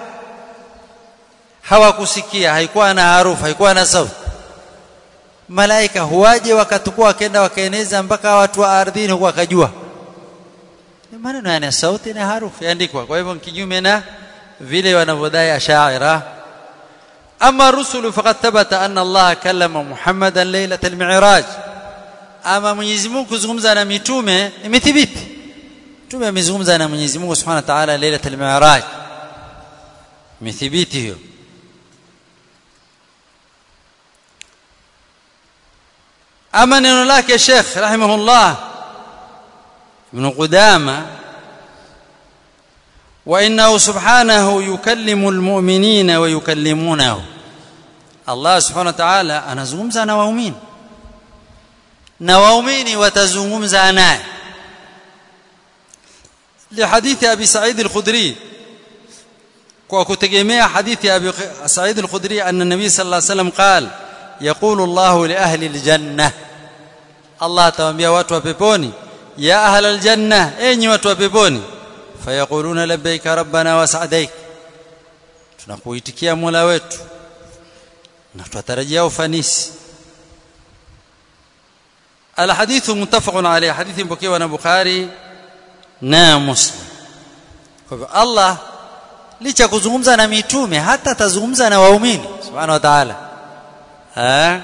hawakusikia haikuwa na harufu haikuwa na sauti malaika huwaje wakatukua wakaenda wakaeneza mpaka watu wa ardhini huko wakajua maneno yana sauti na harufu yaandikwa kwa hivyo kinyume na vile wanavyodai ashaira ama rusulu faqad thabata anna Allah kallama Muhammadan laylatal mi'raj ama Mwenyezi Mungu kuzungumza na mitume imethibiti mtume amezungumza na Mwenyezi Mungu Subhanahu wa Ta'ala laylatul mi'raj imethibiti hiyo ama neno lake Sheikh rahimahullah Ibn Qudama wa innahu subhanahu yukallimu almu'minina wa yukallimunahu Allah subhanahu wa ta'ala anazungumza na waumini na waumini watazungumza naye لحديث ابي سعيد الخدري وكتجمع حديث ابي سعيد الخدري ان النبي صلى الله عليه وسلم قال يقول الله لاهل الجنه الله تwaambia watu wa peponi ya ahla aljanna enyi watu wa peponi fayaquluna labbaika rabbana wa sa'daik tunakuitikia mola wetu na tutarajia ufanisi الحديث متفق عليه حديث مبكي na Bukhari na Muslim kwa hivyo Allah licha kuzungumza na mitume hata atazungumza na waumini subhanahu wa ta'ala eh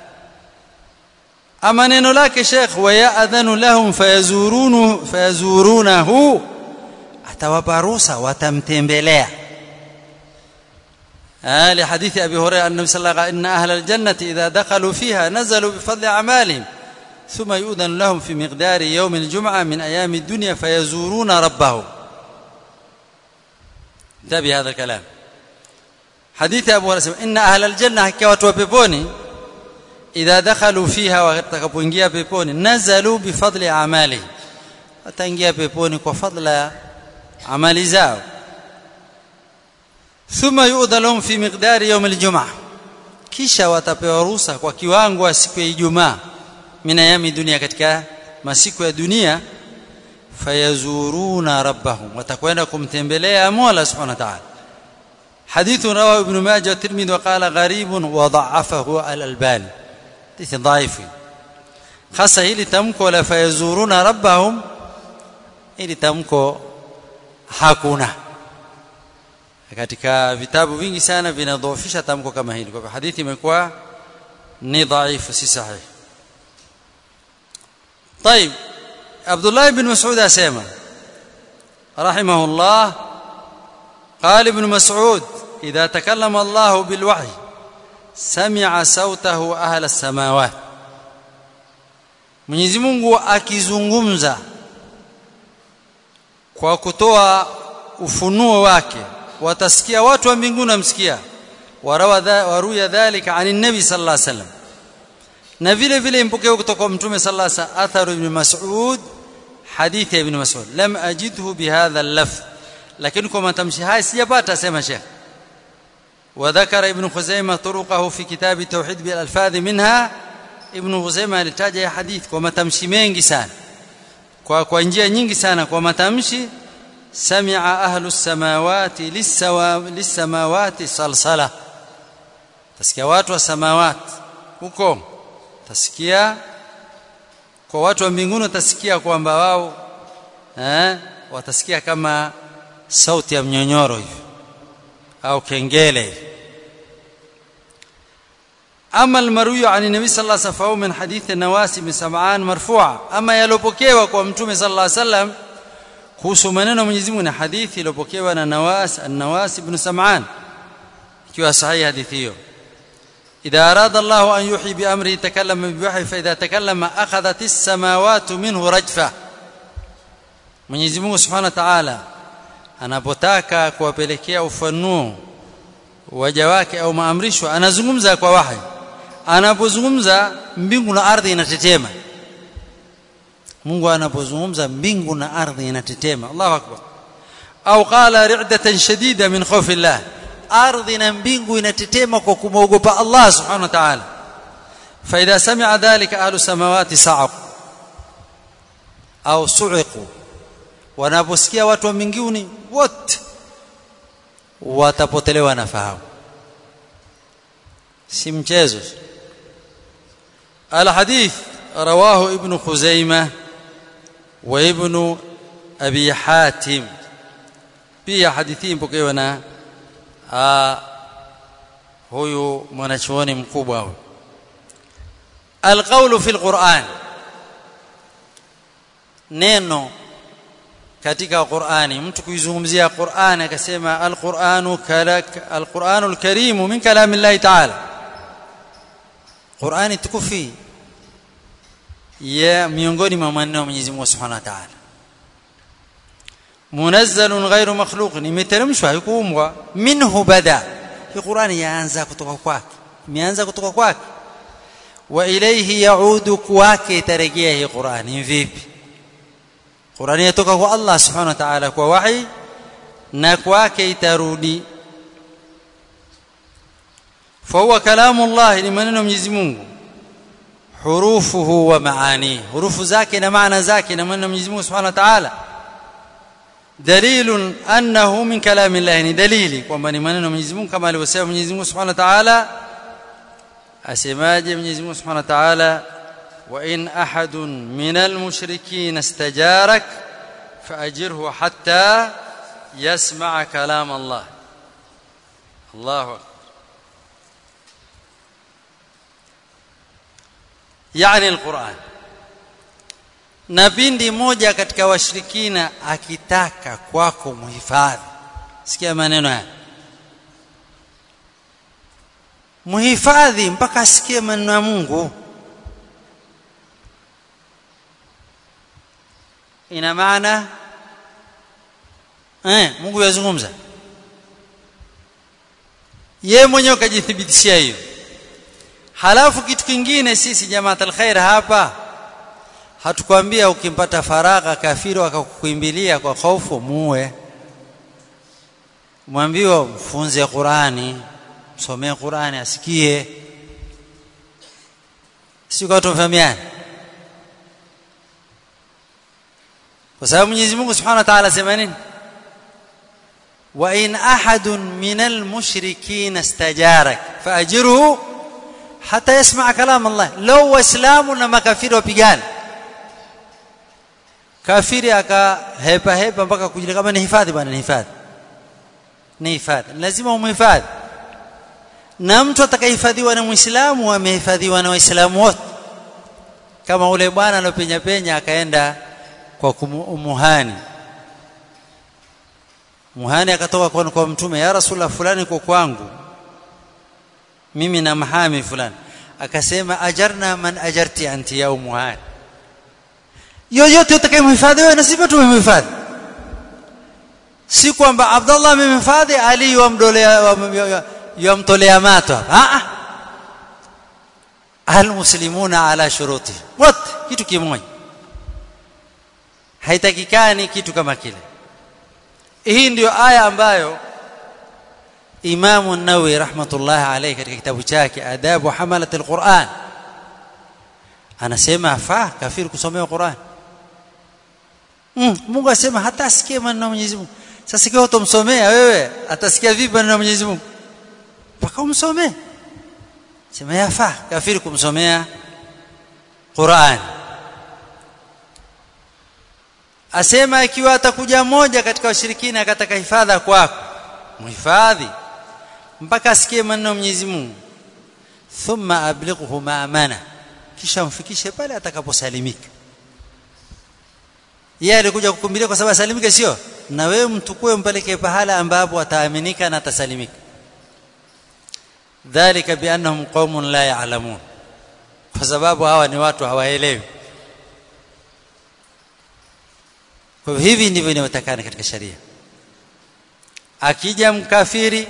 ama neno lake Sheikh wa ya'dhanu lahum fayazurunu fayazurunahu atawapa ruhusa watamtembelea آه لحديث أبي هريرة النبي صلى الله عليه وسلم إن أهل الجنة إذا دخلوا فيها نزلوا بفضل أعمالهم ثم يؤذن لهم في مقدار يوم الجمعة من أيام الدنيا فيزورون ربهم انتبه هذا الكلام حديث أبو هريرة إن أهل الجنة كوات وبيبوني إذا دخلوا فيها وتكبونجيا بيبوني نزلوا بفضل أعمالهم wataingia peponi kwa fadla ya amali zao thumma yu'dha lahum fi miqdari yawm al-jum'ah kisha watapewa ruhusa kwa kiwango wa siku ya Ijumaa min ayami dunia katika masiku ya dunia fayazuruna rabbahum watakwenda kumtembelea Mola subhanahu wa ta'ala حديث رواه ابن ماجه والترمذي وقال غريب وضعفه الألباني حديث ضعيف خاصة hili tamko la fayazuruna rabbahum hili tamko hakuna katika vitabu vingi sana vinadhoofisha tamko kama hili kwa hivyo hadithi imekuwa ni dhaifu si sahihi طيب عبد الله بن مسعود اسمع رحمه الله قال ابن مسعود اذا تكلم الله بالوحي سمع صوته اهل السماوات Mwenyezi Mungu akizungumza kwa kutoa ufunuo wake watasikia watu wa mbinguni wamsikia waruya dhalika ani nabi sallallahu alaihi wasallam na vile vile impokeo kutoka kwa mtume sallallahu alaihi wasallam atharu ibn mas'ud hadith ibn mas'ud lam ajidhu bihadha al-lafz lakini kwa matamshi haya sijapata sema sheikh وذكر ابن خزيمة طرقه في كتاب التوحيد بالألفاظ منها ابن خزيمة alitaja ya hadith kwa matamshi mengi sana kwa kwa njia nyingi sana kwa matamshi sami'a ahlu samawati lis-samawati salsala tasikia watu wa samawati huko tasikia kwa watu wa mbinguni utasikia kwamba wao eh watasikia kama sauti ya mnyonyoro hivi au kengele hivi أما المروي عن النبي صلى الله عليه وسلم فهو من حديث النواس بن سمعان مرفوعا أما يلوبوكيوا kwa mtume صلى الله عليه وسلم kuhusu maneno Mwenyezi Mungu na hadithi iliyopokewa na Nawas an-Nawas ibn Sam'an ikiwa sahihi hadithi hiyo إذا أراد الله أن يوحي بأمره تكلم بوحي فإذا تكلم أخذت السماوات منه رجفة Mwenyezi Mungu Subhanahu wa Ta'ala anapotaka kuwapelekea ufanuo waja wake au maamrisho anazungumza kwa wahi anapozungumza mbingu na ardhi inatetema Mungu anapozungumza mbingu na ardhi inatetema Allahu akbar au qala ri'datan shadida min khawfi Allah ardhi na mbingu inatetema kwa kumwogopa Allah subhanahu wa ta'ala فاذا سمع ذلك اهل السماوات صعقوا au su'iqu wanaposikia watu wa mbinguni wote watapotelewa na fahamu si mchezo الحديث رواه ابن خزيمة وابن أبي حاتم pia hadithi mpokewa na huyu mwanachuoni mkubwa huyu alqawlu fil Qur'an neno katika Qur'ani mtu kuizungumzia Qur'ani akasema al-Qur'anu kalak al-Qur'anul Karim min kalamillahi ta'ala Qur'ani tukufi ya miongoni mwa maneno ya Mwenyezi Mungu Subhanahu wa Ta'ala munazzalun ghairu makhluq imeteremshwa haikuumbwa minhu bada hii Qur'ani yaanza kutoka kwake imeanza kutoka kwake wa ilayhi yaudu kwake itarejea hii Qur'ani vipi Qur'ani yatoka kwa Allah Subhanahu wa Ta'ala kwa wahi na kwake itarudi فهو كلام الله لمنن Mwenyezi Mungu hurufuhu wa maani hurufu zake na maana zake na maneno Mwenyezi Mungu Subhanahu wa Ta'ala dalilun annahu min kalami Allah ni dalili kwamba ni maneno Mwenyezi Mungu kama alivyosema Mwenyezi Mungu Subhanahu wa Ta'ala asemaje Mwenyezi Mungu Subhanahu wa Ta'ala wa in ahadun minal mushrikeen istajarak faajirhu hatta yasma'a kalam Allah Allahu akbar yani alquran na pindi moja katika washirikina akitaka kwako muhifadhi sikia maneno haya muhifadhi mpaka asikie maneno ya Mungu ina maana eh Mungu yazungumza yeye mwenyewe kajithibitishia hiyo halafu kitu kingine sisi jamaat alkhair hapa hatukwambia ukimpata faragha kafiri akakuimbilia kwa hofu muue mwambiwa mfunze Qurani msomee Qurani asikie si kwa tumfahamiane kwa sababu Mwenyezi Mungu Subhanahu wa Ta'ala sema nini wa in ahadun minal mushrikeen istajarak faajirhu hata yasma kalam Allah law waislamu na makafiri wapigana kafiri akahepa hepa mpaka kujili kama ni hifadhi bwana ni hifadhi ni hifadhi lazima umhifadhi na mtu atakayehifadhiwa na muislamu amehifadhiwa na waislamu wote kama ule bwana alopenya penya akaenda kwa umuhani muhani akatoka kwa, kwa mtume ya rasulullah fulani kwa kwangu mimi na mahami fulani akasema ajarna man ajarti anti ya umuhani yoyote utakayemhifadhi wewe na sisi tumemhifadhi si kwamba Abdullah amemhifadhi Ali yamdolea yamtolea mato a almuslimuna ala shuruti wote kitu kimoja haitakikani kitu kama kile hii ndiyo aya ambayo Imam an-Nawawi rahmatullah alayhi katika kitabu chake Adabu Hamalat al-Quran anasema afaa kafiri kusomea Quran mm, Mungu asema hata asikie maneno ya Mwenyezi Mungu sasa ikiwa utomsomea wewe atasikia vipi maneno ya Mwenyezi Mungu mpaka umsomee sema yafaa kafiri kumsomea Qur'an asema ikiwa atakuja mmoja katika washirikina akataka hifadha kwako muhifadhi mpaka asikie maneno ya Mwenyezi Mungu thumma ablighuhu ma'amana kisha mfikishe pale atakaposalimika yeye alikuja kukumbilia kwa sababu asalimike sio na wewe mtukue mpeleke pahala ambapo ataaminika na atasalimika dhalika biannahum qaumun la ya'lamun kwa sababu hawa ni watu hawaelewi kwa hivi ndivyo inavyotakana katika sharia akija mkafiri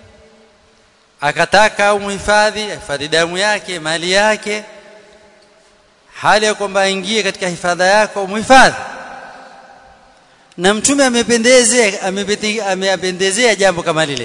akataka umhifadhi hifadhi damu yake mali yake hali ya kwamba aingie katika hifadha yako umhifadhi na mtume amependezea amependezea jambo kama lile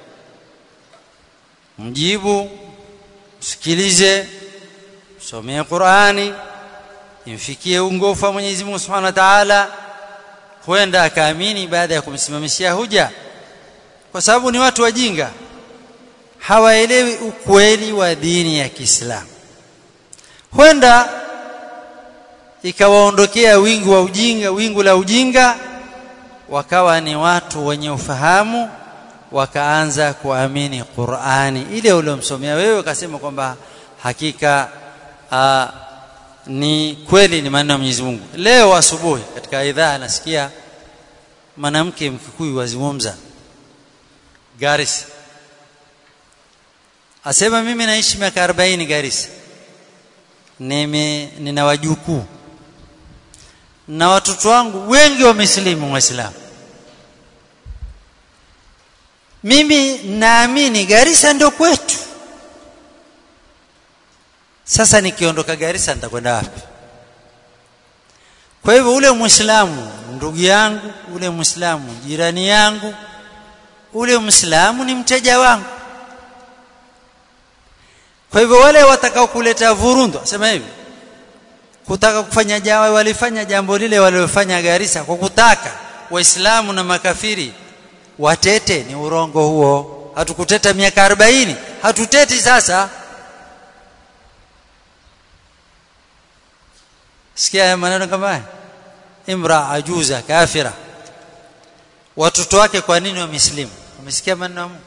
mjibu msikilize somee Qur'ani imfikie ungofu wa Mwenyezi Mungu Subhanahu wa Ta'ala huenda akaamini baada ya kumsimamishia huja kwa sababu ni watu wajinga hawaelewi ukweli wa dini ya Kiislamu huenda ikawaondokea wingi wa ujinga wingu la ujinga wakawa ni watu wenye ufahamu wakaanza kuamini Qur'ani ile uliomsomea wewe ukasema kwamba hakika aa, ni kweli ni maneno ya Mwenyezi Mungu leo asubuhi katika idhaa nasikia mwanamke mkikuyu wazungumza Garissa asema mimi naishi miaka 40 Garissa nime nina wajukuu na watoto wangu wengi wamesilimu waislamu mimi naamini Garissa ndio kwetu sasa nikiondoka Garissa nitakwenda wapi kwa hivyo ule muislamu ndugu yangu ule muislamu jirani yangu ule muislamu ni mteja wangu kwa hivyo wale watakao kuleta vurundo sema hivi kutaka kufanya jawa walifanya jambo lile waliofanya Garissa kwa kutaka waislamu na makafiri watete ni urongo huo hatukuteta miaka 40 hatuteti sasa sikia maneno kama haya imra ajuza kafira watoto wake kwa nini wameslimu wamesikia maneno ya Mungu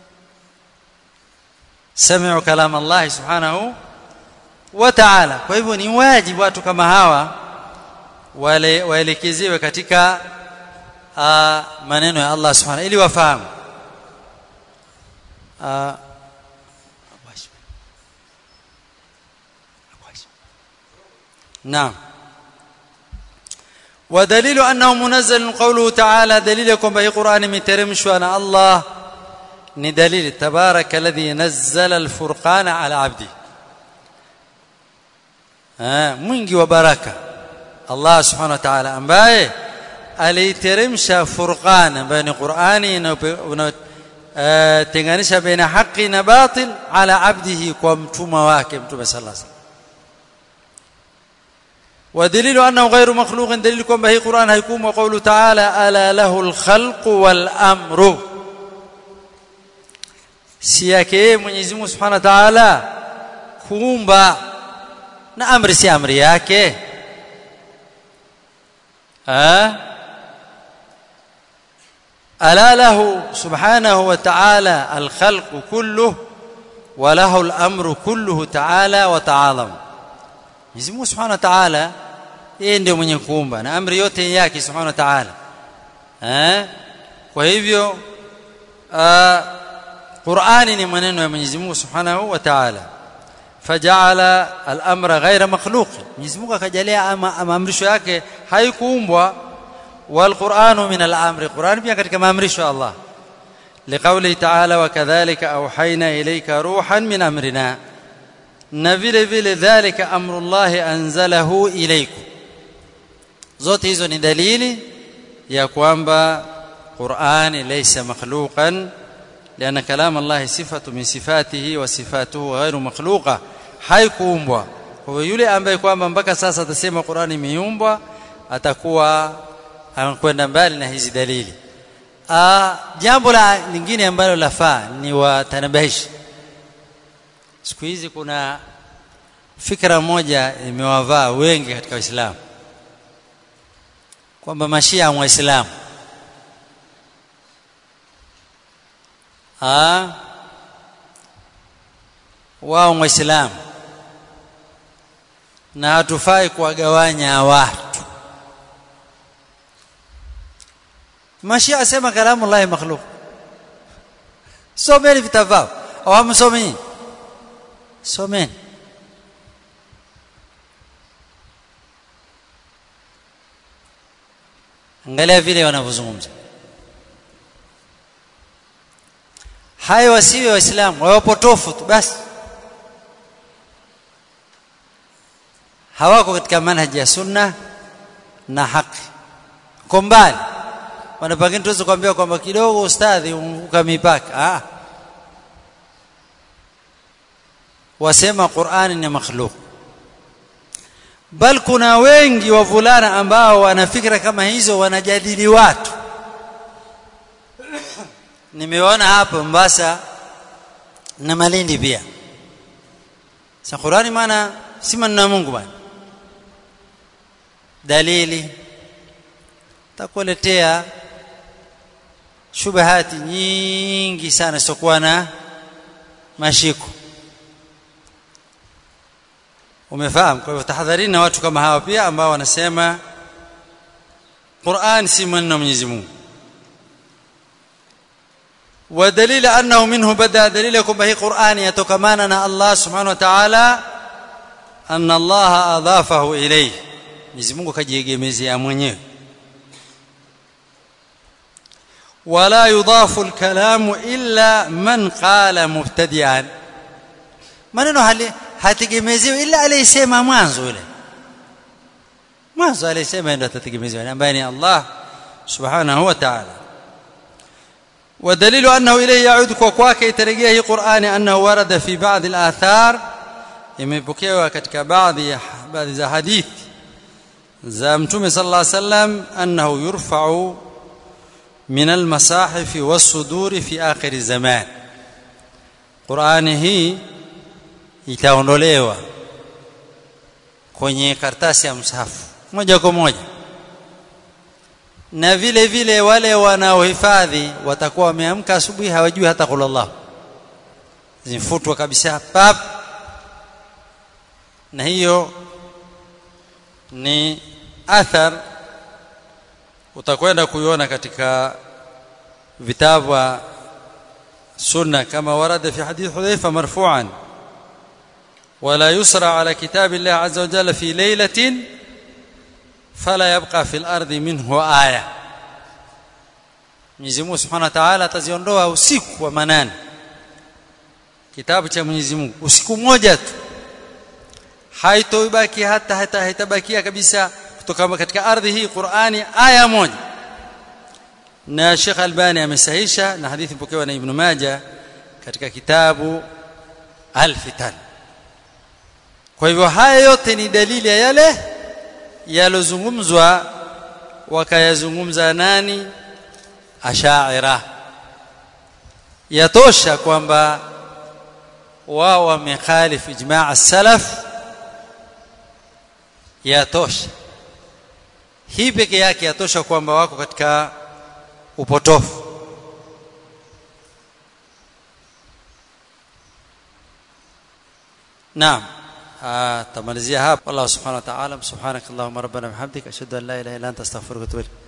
sami'u kalam Allah subhanahu wa ta'ala kwa hivyo ni wajibu watu kama hawa wale waelekezewe katika uh, maneno ya Allah subhanahu ili wafahamu uh, نعم ودليل انه منزل قوله تعالى دليل كما هي قران مترمشوا انا الله ni dalili tabaraka alladhi nazzala alfurqana ala abdi ah mwingi wa baraka Allah subhanahu wa ta'ala ambaye aliteremsha furqan ambaye ni Qur'ani unatenganisha baina haki na batil ala abdihi kwa mtuma wake mtume sallallahu alaihi wasallam ودليل انه غير مخلوق دليل كما هي قران هيكون وقوله تعالى الا له الخلق والامر si yake Mwenyezi Mungu Subhanahu wa Ta'ala kuumba na amri si amri yake ah ala lahu subhanahu wa ta'ala al-khalq kulluhu wa lahu al-amru kulluhu ta'ala wa ta'alam Mwenyezi Mungu Subhanahu wa Ta'ala yeye ndiye mwenye kuumba na amri yote yake Subhanahu wa Ta'ala eh kwa hivyo Qur'ani ni maneno ya Mwenyezi Mungu Subhanahu wa Ta'ala faja'ala al-amra ghayra makhluq Mwenyezi Mungu akajalia maamrisho yake haikuumbwa wal Qur'anu min al-amri Qur'an pia katika maamrisho ya Allah liqawli ta'ala wa kadhalika awhayna ilayka ruhan min amrina na vile vile dhalika amrullahi anzalahu ilaykum zote hizo ni dalili ya kwamba Qur'ani laysa makhluqan لأن كلام الله صفة من صفاته وصفاته غير مخلوقة haikuumbwa kwa hiyo yule ambaye kwamba mpaka sasa atasema Qur'ani imeumbwa atakuwa anakwenda mbali na hizi dalili ah jambo la lingine ambalo lafaa ni watanabahishi siku hizi kuna fikra moja imewavaa wengi katika Uislamu kwamba mashia wa Waislamu ah wao Waislamu na hatufai kuwagawanya watu mashia asema kalamu Allah makhluq someni vitabu vyao au hamsomi someni angalia vile wanavyozungumza hayo wasiwe waislamu wawe potofu tu basi hawako katika manhaji ya sunna na haki kwa mbali wanapangini tuweze kuambia kwamba kidogo ustadhi umevuka mipaka ah wasema Qur'ani ni makhluk bal kuna wengi wavulana ambao wana fikra kama hizo wanajadili watu nimeona hapo Mombasa na Malindi pia sa Qur'ani maana si maneno ya Mungu bwana dalili takuletea shubahati nyingi sana sitokuwa na mashiko umefahamu kwa hivyo tahadharini na watu kama hawa pia ambao wanasema Qur'an si maneno Mwenyezi Mungu ودليل انه منه بدا دليل كما هي قران يتكمانا الله سبحانه وتعالى ان الله اضافه اليه Mwenyezi Mungu kajiegemezea mwenyewe wala yudafu alkalamu illa man qala mubtadi'an maneno hali hategemezewi ila aliyesema mwanzo yule mwanzo aliyesema ndio atategemezewa ambaye ni Allah subhanahu wa ta'ala ودليل انه اليه يعود kwake itarejea hii Qur'ani annahu warada fi ba'd al-athar imepokewa katika baadhi baadhi za hadithi za mtume sallallahu alaihi wasallam annahu yurfa'u min al-masahif was-sudur fi akhir zaman Qur'ani hii itaondolewa kwenye karatasi ya msahafu moja kwa moja na vile vile wale wanaohifadhi watakuwa wameamka asubuhi hawajui hata kula Allah zimfutwa kabisa pap na hiyo ni athar utakwenda kuiona katika vitabu sunna kama warada fi hadith hudhaifa marfu'an ولا يسرع على كتاب الله عز وجل في ليله فلا يبقى في الارض منه ايه Mwenyezi Mungu Subhanahu wa Ta'ala ataziondoa usiku wa manane kitabu cha Mwenyezi Mungu usiku mmoja tu haitoibaki hata hata haitabakia kabisa kutoka katika ardhi hii Qur'ani aya moja na Sheikh Albani amesahisha na hadithi pokewa na Ibn Majah katika kitabu Al-Fitan kwa hivyo haya yote ni dalili ya yale yalozungumzwa wakayazungumza nani ashaira yatosha kwamba wao wamekhalif ijma' as-salaf yatosha hii peke yake yatosha kwamba wako katika upotofu naam tamalizia hapa Allah subhanahu wa ta'ala subhanakallahumma rabbana bihamdika ashhadu an la ilaha illa anta astaghfiruka wa atubu ilaik